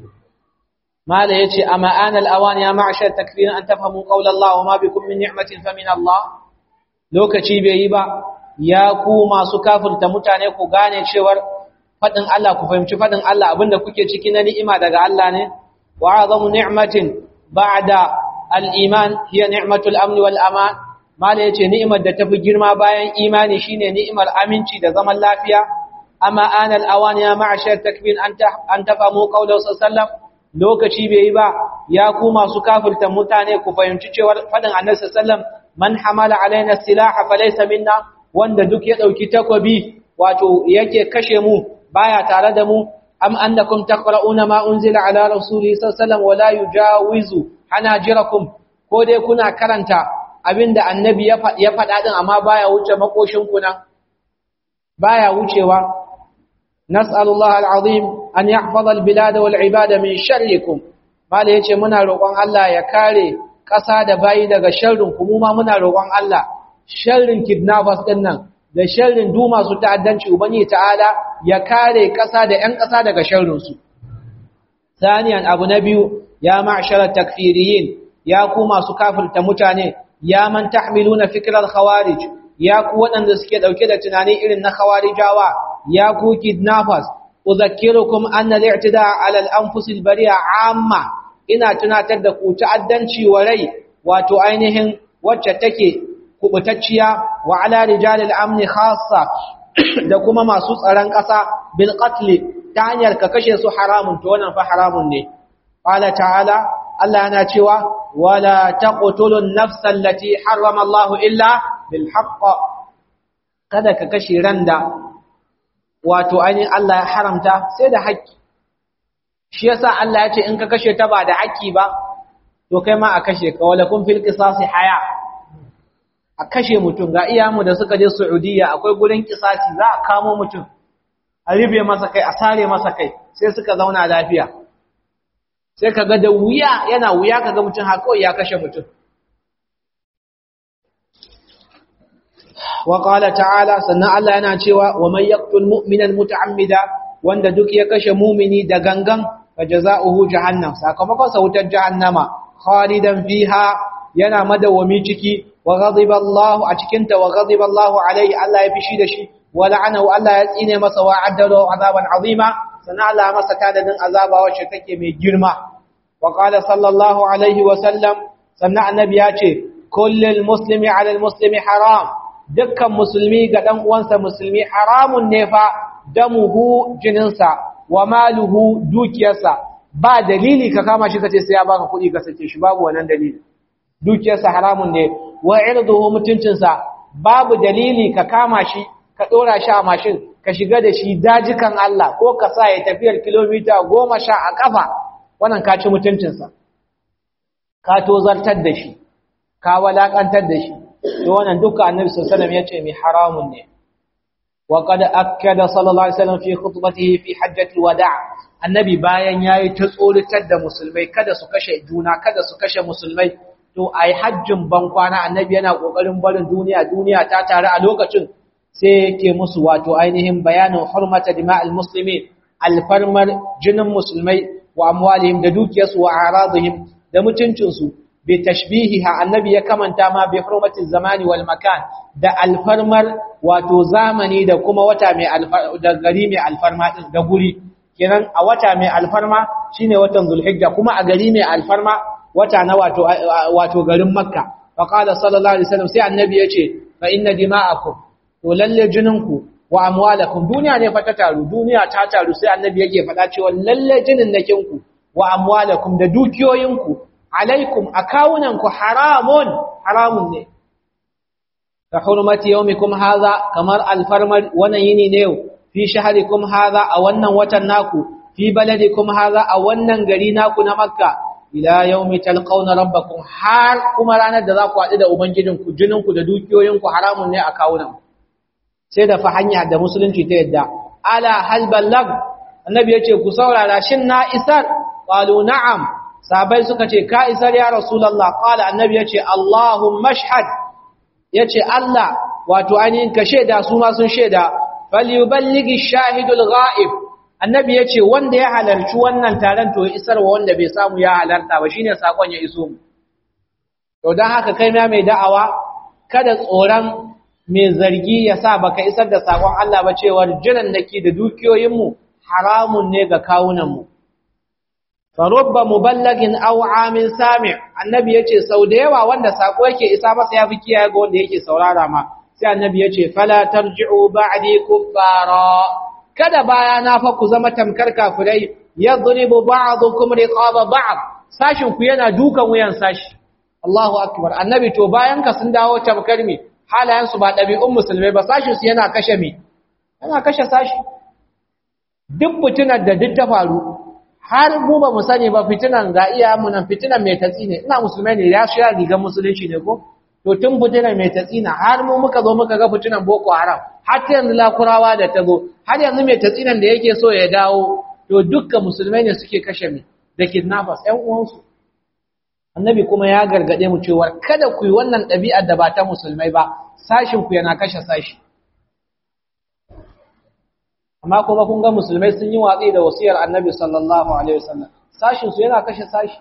Speaker 1: mala yace amma anal awan ya ma'ashar takfir an tafhamu qawla Allah wa ma bikum min ni'matin fa min Allah lokaci bai yi ba ya ku masu kafirta mutane ku gane cewar fadin Allah ku fahimci fadin Allah abinda kuke ciki na ni'ima daga Allah ne wa azamu ni'matin ba'da al-iman hiya ni'matul amn wal aman mala yace ni'imar da tafi girma bayan imani shine ni'imar aminci da zaman lafiya amma anal awan ya ma'ashar takbir an tafamu qawla sallam lokaci bai yi ba ya ku masu kafirta mutane ku fahimci cewar fadin annabi sallam man hamala alaina silaha falaysa minna wanda duk ya dauki takobi wato yake kashe mu baya tare da mu am annakum taqra'una ma unzila ala rasulihi sallallahu wala yujawizu hanajirakum ko dai kuna karanta abinda annabi ya faɗa din amma baya wuce makoshin ku nan baya wucewa nas'alullahi al'azim an yahfaza al-bilad wal ibada min sharrikum mala yace muna roƙon Allah ya kare ƙasa da bayi daga sharrin ku mu ma muna roƙon Allah sharrin kidnappers din nan da sharrin du masu ta'addanci ubangi ta'ala ya kare ƙasa da ƴan ƙasa daga sharrin su saniyan abu na biyu ya ma'shara takfiriyin ya ku masu kafirta mutane ya man tahmiluna fikral khawarij ya ku waɗanda suke ɗauke da tunani irin na khawarijawa ya ku kidnappers uzakkirukum anna al-i'tida' 'ala al-anfus al-bari'a 'amma ina tunatar da ku ta'addanci wa rai wato ainihin wacce take kubutacciya wa 'ala rijal al-amn khassa da kuma masu tsaron ƙasa bil qatl ta hanyar ka kashe su haramun to wannan fa haramun ne qala ta'ala Allah yana cewa wala taqtulun nafsa allati harrama Allah illa bil haqq kada ka kashe randa wato ainihin Allah ya haramta sai da haƙƙi shi yasa Allah ya ce in ka kashe ta ba da haƙƙi ba to kai ma a kashe ka wala kun fil qisasi haya a kashe mutum ga iyamu da suka je Saudiya akwai gurin kisasi za a kamo mutum a ribe masa kai a sare masa kai sai suka zauna lafiya sai kaga da wuya yana wuya kaga mutum har kawai ya kashe mutum wa qala ta'ala sannan Allah yana cewa wa man yaqtul mu'mina muta'ammida wanda duk ya kashe mu'mini da gangan fa jazaohu jahannam sakamakon sa wutar jahannama khalidan fiha yana madawami ciki wa ghadiba Allah a cikin ta wa ghadiba Allah alaihi Allah ya fishi da shi wa la'anahu Allah ya tsine masa wa addalo azaban azima sannan Allah ya masa tadadin azaba wacce take mai girma wa qala sallallahu alaihi wa sallam sannan annabi ya ce kullul muslimi ala muslimi haram dukkan musulmi ga dan uwansa musulmi haramun ne fa damuhu jininsa wa maluhu dukiyarsa ba dalili ka kama shi kace sai ya baka kuɗi ka sace shi babu wannan dalili dukiyarsa haramun ne wa irduhu mutuncinsa babu dalili ka kama shi ka dora shi a mashin ka shiga da shi dajikan Allah ko ka sa ya tafiyar kilomita goma sha a kafa wannan ka ci mutuncinsa ka tozartar da shi ka walakantar da shi to wannan duka annabi sallallahu alaihi wasallam yace mi haramun ne wa qad akkada sallallahu alaihi wasallam fi khutbatihi fi hajjatil wada' annabi bayan yayi ta tsoritar da musulmai kada su kashe juna kada su kashe musulmai to ai hajjin ban kwana annabi yana kokarin barin duniya duniya ta tare a lokacin sai yake musu wato ainihin bayanin hurmata dima'il muslimin alfarmar jinin musulmai wa amwalihim da dukiyarsu wa aradihim da mutuncinsu bi tashbihiha annabi ya kamanta ma bi hurmati zamani wal makan da alfarmar wato zamani da kuma wata mai da gari mai alfarma din da guri kenan a wata mai alfarma shine watan zulhijja kuma a gari mai alfarma wata na wato wato garin makka fa qala sallallahu alaihi wasallam sai annabi yace fa inna dima'akum to lalle jininku wa amwalakum duniya ne fa ta taru duniya ta taru sai annabi yake faɗa cewa lalle jinin nakinku wa amwalakum da dukiyoyinku alaikum akawunanku haramun haramun ne ka hurmati yawmikum hadha kamar alfarmar wannan yini ne yau fi shahrikum hadha a wannan watan naku fi fi baladikum hadha a wannan gari naku na makka ila yawmi talqawna rabbakum har kuma ranar da za ku haɗu da ubangijinku jininku da dukiyoyinku haramun ne a kawunan sai da fa hanya da musulunci ta yadda ala hal ballag annabi yace ku saurara shin na isar qalu na'am sahabbai suka ce ka isar ya rasulullah qala annabi yace allahumma ashhad yace allah wato ainihin ka sheda su ma sun sheda falyuballighi shahidul ghaib annabi yace wanda ya halarci wannan taron to ya isar wa wanda bai samu ya halarta ba shine sakon ya iso mu to dan haka kai ma mai da'awa kada tsoron mai zargi ya sa baka isar da sakon Allah ba cewa jiran dake da dukiyoyinmu haramun ne ga kawunanmu farubba muballagin aw amin sami' annabi yace sau da yawa wanda sako yake isa masa yafi kiyaye ga wanda yake saurara ma sai annabi yace fala tarji'u ba'di kuffara kada baya na fa ku zama tamkar kafirai yadribu ba'dukum riqaba ba'd sashin ku yana dukan wuyan sashi Allahu akbar annabi to bayan ka sun dawo tamkar me halayen su ba dabi'un musulmai ba sashin su yana kashe me yana kashe sashi duk fitinar da duk ta faru har mu ba mu sani ba fitinan ga iya mu nan fitinan mai tatsi ne ina musulmai ne ya shiga rigar musulunci ne ko to tun fitinan mai tatsi na har mu muka zo muka ga fitinan boko haram har ta yanzu lakurawa da ta zo har yanzu mai tatsinan da yake so ya dawo to dukkan musulmai ne suke kashe mai da kidnappers ƴan uwansu annabi kuma ya gargade mu cewa kada ku yi wannan ɗabi'ar da ba ta musulmai ba sashin ku yana kashe sashi amma kuma kun ga musulmai sun yi watsi da wasiyar annabi sallallahu alaihi wasallam sashin su yana kashe sashi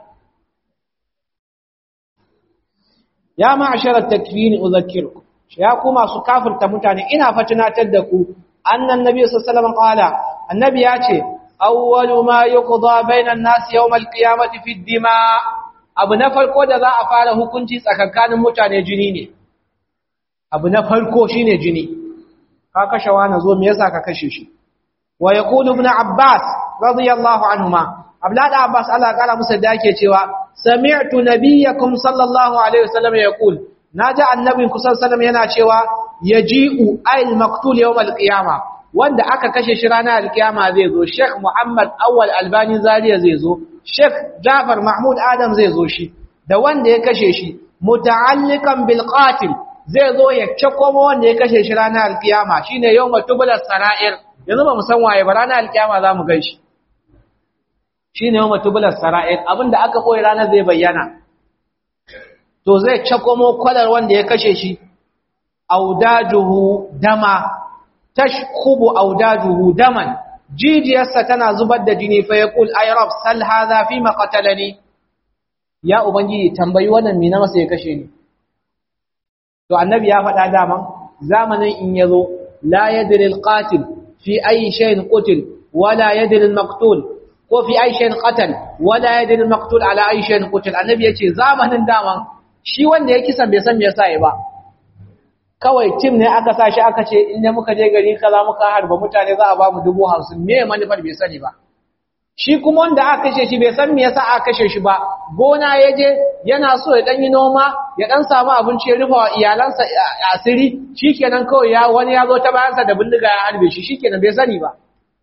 Speaker 1: ya ma'asharat takfini udhakkirukum ya ku masu kafirta mutane ina fa tunatar da ku annan nabi sallallahu alaihi wasallam qala annabi ya ce awwalu ma yuqda bainan nas yawm alqiyamati fi dima abu na farko da za a fara hukunci tsakankanin mutane jini ne abu na farko shine jini ka kashe wani zo me yasa ka kashe shi wa yaqulu ibn abbas radiyallahu anhuma abdullah abbas Allah kara musa da yake cewa sami'tu nabiyyakum sallallahu alaihi wasallam yaqul naji annabinku sallallahu alaihi wasallam yana cewa yaji'u ayl maqtul yawm al-qiyama wanda aka kashe shi ranar al-qiyama zai zo sheikh muhammad awwal albani zariya zai zo sheikh jafar mahmud adam zai zo shi da wanda ya kashe shi muta'alliqan bil qatil zai zo ya cakoma wanda ya kashe shi ranar al-qiyama shine yawma tublas sara'ir yanzu ba mu san waye ba ranar al-qiyama za mu gaishe shine yawma tublas sara'ir abinda aka koyi ranar zai bayyana to zai cakomo kwalar wanda ya kashe shi audajuhu dama tashkubu audajuhu daman jijiyarsa tana zubar da jini fa yaqul ay rab sal hadha fi ma qatalani ya ubangiji tambayi wannan me na masa ya kashe ni to annabi ya faɗa daman zamanin in yazo la yadri al qatil fi ayi shay'in qutil wala yadri al maqtul ko fi ayi shay'in qatal wala yadri al maqtul ala ayi shay'in qutil annabi yace zamanin daman shi wanda ya kisan bai san me yasa ya ba kawai tim ne aka sa shi aka ce inda muka je gari kaza muka harba mutane za a ba mu dubu hamsin me manufar bai sani ba shi kuma wanda aka kashe shi bai san me yasa aka kashe shi ba gona ya je yana so ya dan yi noma ya dan samu abinci ya rufa wa iyalansa asiri shikenan kawai ya wani ya zo ta bayansa da bindiga ya harbe shi shikenan bai sani ba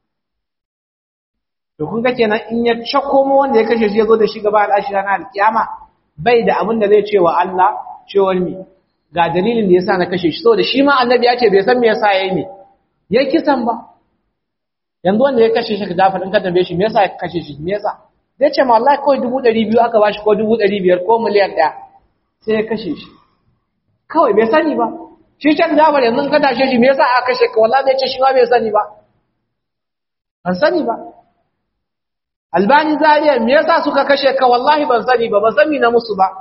Speaker 1: to kun ga kenan in ya shakko mu wanda ya kashe shi ya zo da shi gaba al'ashi ranar alkiyama bai da abin da zai ce wa Allah cewar mi ga dalilin da yasa na kashe shi saboda shi ma annabi ya ce bai san me yasa yayi ne ya kisan ba yanzu wanda ya kashe shi ka dafa din ka tambaye shi me yasa ya kashe shi me yasa zai ce ma wallahi kawai 200 aka bashi ko 500 ko miliyan 1 sai ya kashe shi kawai bai sani ba shi can Jafar yanzu ka tashe shi me yasa aka kashe ka wallahi zai ce shi ma bai sani ba ban sani ba Albani Zariya me yasa suka kashe ka wallahi ban sani ba ban sani na musu ba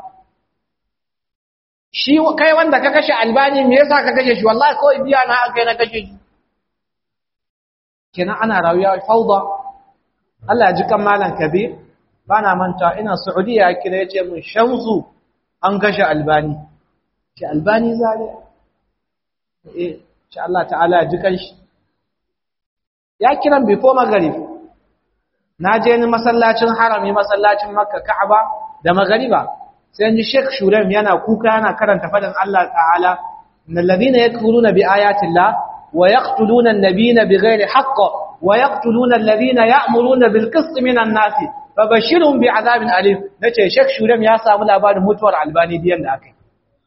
Speaker 1: shi kai wanda ka kashe Albani me yasa ka kashe shi wallahi kawai biya na aka na kashe shi kenan ana rayuwa fauda Allah ya ji kan malam Kabir bana manta ina Saudiya kira yace mun Shamsu an kashe Albani ce Albani Zariya eh insha Allah ta'ala ya ji kan shi ya kiran before maghrib na je ni masallacin harami masallacin makka ka'aba da magariba sai ji sheikh shurem yana kuka yana karanta fadin Allah ta'ala innal ladina yakfuruna bi ayati llah wa yaqtuluna an-nabiyina bighairi haqq wa yaqtuluna alladhina ya'muruna bil qist minan nas fabashirhum bi'adabin alim nace Sheikh Shurem ya samu labarin mutuwar Albani diyan da akai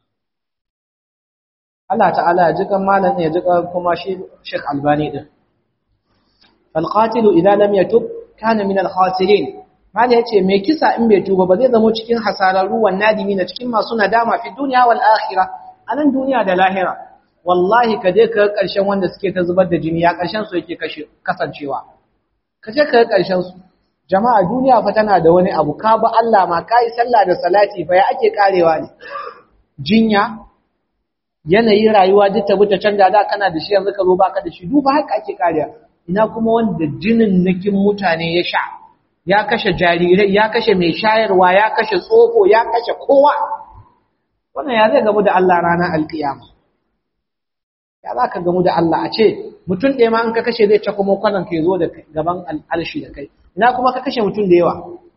Speaker 1: Allah ta'ala ya jika malan ya jika kuma shi Sheikh Albani din falqatilu idza lam yatub kana min al-khasirin mala yace me kisa in bai tuba ba zai zama cikin hasararru wan nadimi na cikin masu nadama fi dunya wal akhirah anan duniya da lahira wallahi ka je ka karshen wanda suke ta zubar da jini ya karshen su yake kasancewa ka je ka karshen su jama'a duniya fa tana da wani abu ka ba Allah ma kai sallah da salati fa ya ake karewa ne jinya yanayin rayuwa duk ta buta canja da kana da shi yanzu ka zo baka da shi duba haka ake karewa ina kuma wanda jinin nakin mutane ya sha ya kashe jarirai ya kashe mai shayarwa ya kashe tsofo ya kashe kowa wannan ya zai gamu da Allah ranar alkiyama ya za ka gamu da Allah a ce mutum ɗaya ma an ka kashe zai cakwa kwanan ka zo da gaban alshi da kai ina kuma ka kashe mutum da yawa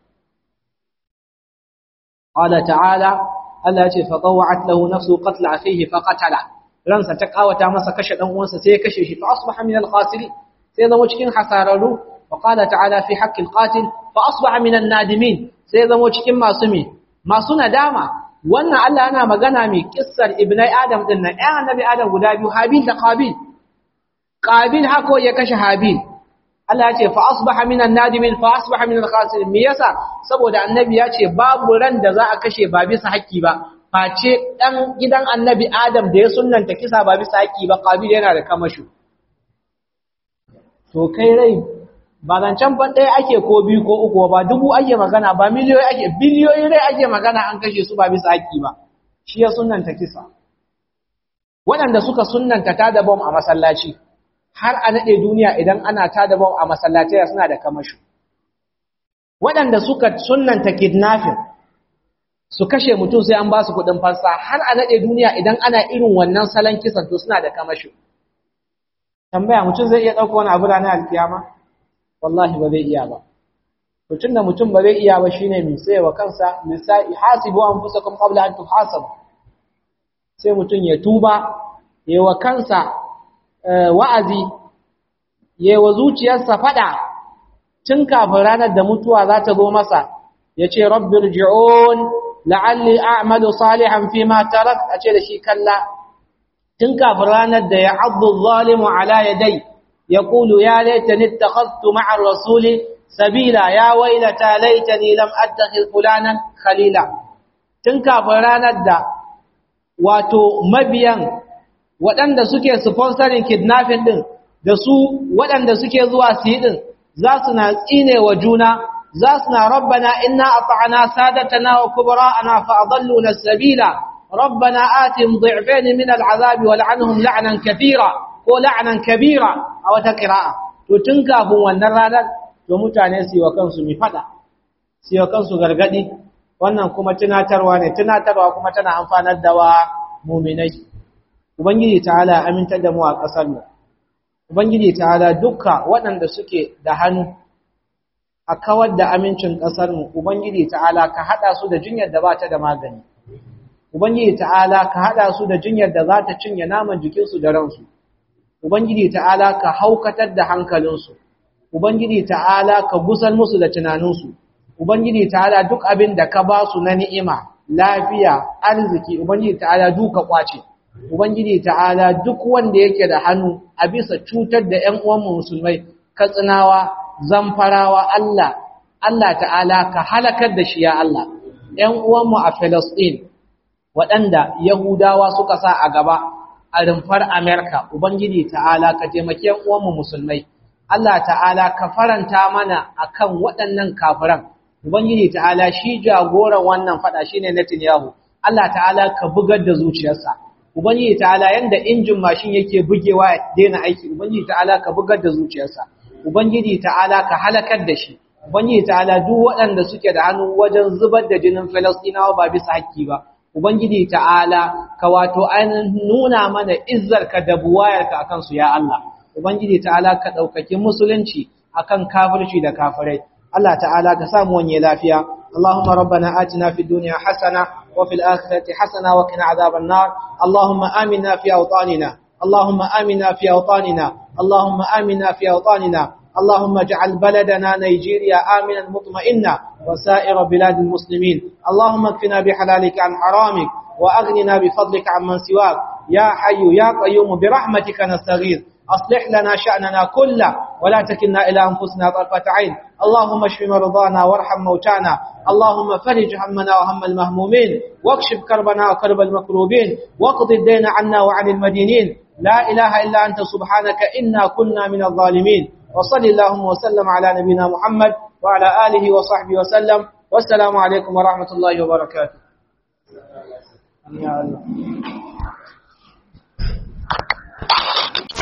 Speaker 1: qala ta'ala Allah ya ce fa tawa'at lahu nafsu qatl akhihi fa qatala ransa ta kawata masa kashe dan uwansa sai ya kashe shi fa asbaha min al-khasirin sai zama cikin hasararru wa qala ta'ala fi haqqi al-qatil fa asbaha min an-nadimin sai zama cikin masu me masu nadama wannan Allah yana magana mai kissar ibnai Adam din nan ɗan annabi Adam guda biyu Habil da Qabil Qabil hako ya kashe Habil Allah ya ce fa asbaha minan nadimin fa asbaha minal khasirin me yasa saboda annabi ya ce babu ran da za a kashe ba bisa haƙƙi ba face dan gidan annabi Adam da ya sunnanta kisa ba bisa haƙƙi ba Qabil yana da kamashu to kai rai ba zancen ban ɗaya ake ko biyu ko uku ba dubu ake magana ba miliyoyi ake biliyoyi rai ake magana an kashe su ba bisa haƙƙi ba shi ya sunanta kisa waɗanda suka sunanta ta da bom a masallaci har a naɗe duniya idan ana ta da bom a masallaci suna da kamashu waɗanda suka sunanta kidnapping su kashe mutum sai an ba su kuɗin fansa har a naɗe duniya idan ana irin wannan salon kisan to suna da kamashu tambaya mutum zai iya ɗauka wani abu ranar alkiyama wallahi ba zai iya ba to tunda mutum ba zai iya ba shine mai sai wa kansa misai hasibu anfusakum qabla an tuhasabu sai mutum ya tuba yayi wa kansa wa'azi yayi wa zuciyarsa fada tun kafin ranar da mutuwa za ta zo masa yace rabbirji'un la'alli a'malu salihan fima tarak ace da shi kalla tun kafin ranar da ya abdu zalimu ala yadai يقول يا ليتني اتخذت مع الرسول سبيلا يا ويلتى ليتني لم اتخذ فلانا خليلا تنكا faranar da wato mabiyan waɗanda suke sponsoring kidnapping din da su waɗanda suke zuwa su yi din za su na tsine wa juna za su na rabbana inna ata'ana sadatana wa kubara'ana fa adalluna sabila rabbana atim dhi'fayn min al'azabi wal'anhum la'nan kathira ko la'anan kabira a wata ƙira'a to tun kafin wannan ranar to mutane su yi wa kansu mi fada su yi wa kansu gargadi wannan kuma tunatarwa ne tunatarwa kuma tana amfanar da wa muminai ubangiji ta'ala amintar da mu a ƙasar mu ubangiji ta'ala dukka waɗanda suke da hannu a kawar da amincin ƙasar mu ubangiji ta'ala ka haɗa su da jinyar da ba ta da magani ubangiji ta'ala ka haɗa su da jinyar da za ta cinye naman jikinsu da ransu Ubangiji ta'ala ka haukatar da hankalinsu, Ubangiji ta'ala ka gusar musu da tunaninsu, Ubangiji ta'ala duk abin da ka ba su na ni'ima, lafiya, arziki, Ubangiji ta'ala duka kwace, Ubangiji ta'ala duk wanda yake da hannu a bisa cutar da ‘yan uwanmu musulmai, katsinawa, zamfarawa, Allah, Allah ta'ala ka halakar da shi ya Allah, ‘yan uwanmu a Falasɗin, waɗanda Yahudawa suka sa a gaba, a rumfar Amerika, Ubangiji ta'ala ka taimake uwanmu musulmai, Allah ta'ala ka faranta mana akan waɗannan kafiran, Ubangiji ta'ala shi jagoran wannan faɗa shi ne Netanyahu, Allah ta'ala ka bugar da zuciyarsa, Ubangiji ta'ala yanda injin mashin yake bugewa ya daina aiki, Ubangiji ta'ala ka bugar da zuciyarsa, Ubangiji ta'ala ka halakar da shi, Ubangiji ta'ala duk waɗanda suke da hannu wajen zubar da jinin Falastinawa ba bisa haƙƙi ba, Ubangiji ta'ala ka wato ainihin nuna mana izzarka da buwayarka akan su ya Allah. Ubangiji ta'ala ka ɗaukaki musulunci akan kafirci da kafirai. Allah ta'ala ka samu wanye lafiya. Allahumma rabbana atina fid dunya hasana wa fil akhirati hasana wa qina adhaban nar. Allahumma aminna fi awtanina. Allahumma aminna fi awtanina. Allahumma aminna fi awtanina. اللهم اجعل بلدنا نيجيريا آمنا مطمئنا وسائر بلاد المسلمين اللهم اكفنا بحلالك عن حرامك وأغننا بفضلك عمن سواك يا حي يا قيوم برحمتك نستغيث أصلح لنا شأننا كله ولا تكلنا إلى أنفسنا طرفة عين اللهم اشف مرضانا وارحم موتانا اللهم فرج همنا وهم المهمومين واكشف كربنا وكرب المكروبين واقض الدين عنا وعن المدينين لا إله إلا أنت سبحانك إنا كنا من الظالمين وصل اللهم وسلم على نبينا محمد وعلى آله وصحبه وسلم والسلام عليكم ورحمة الله وبركاته يا الله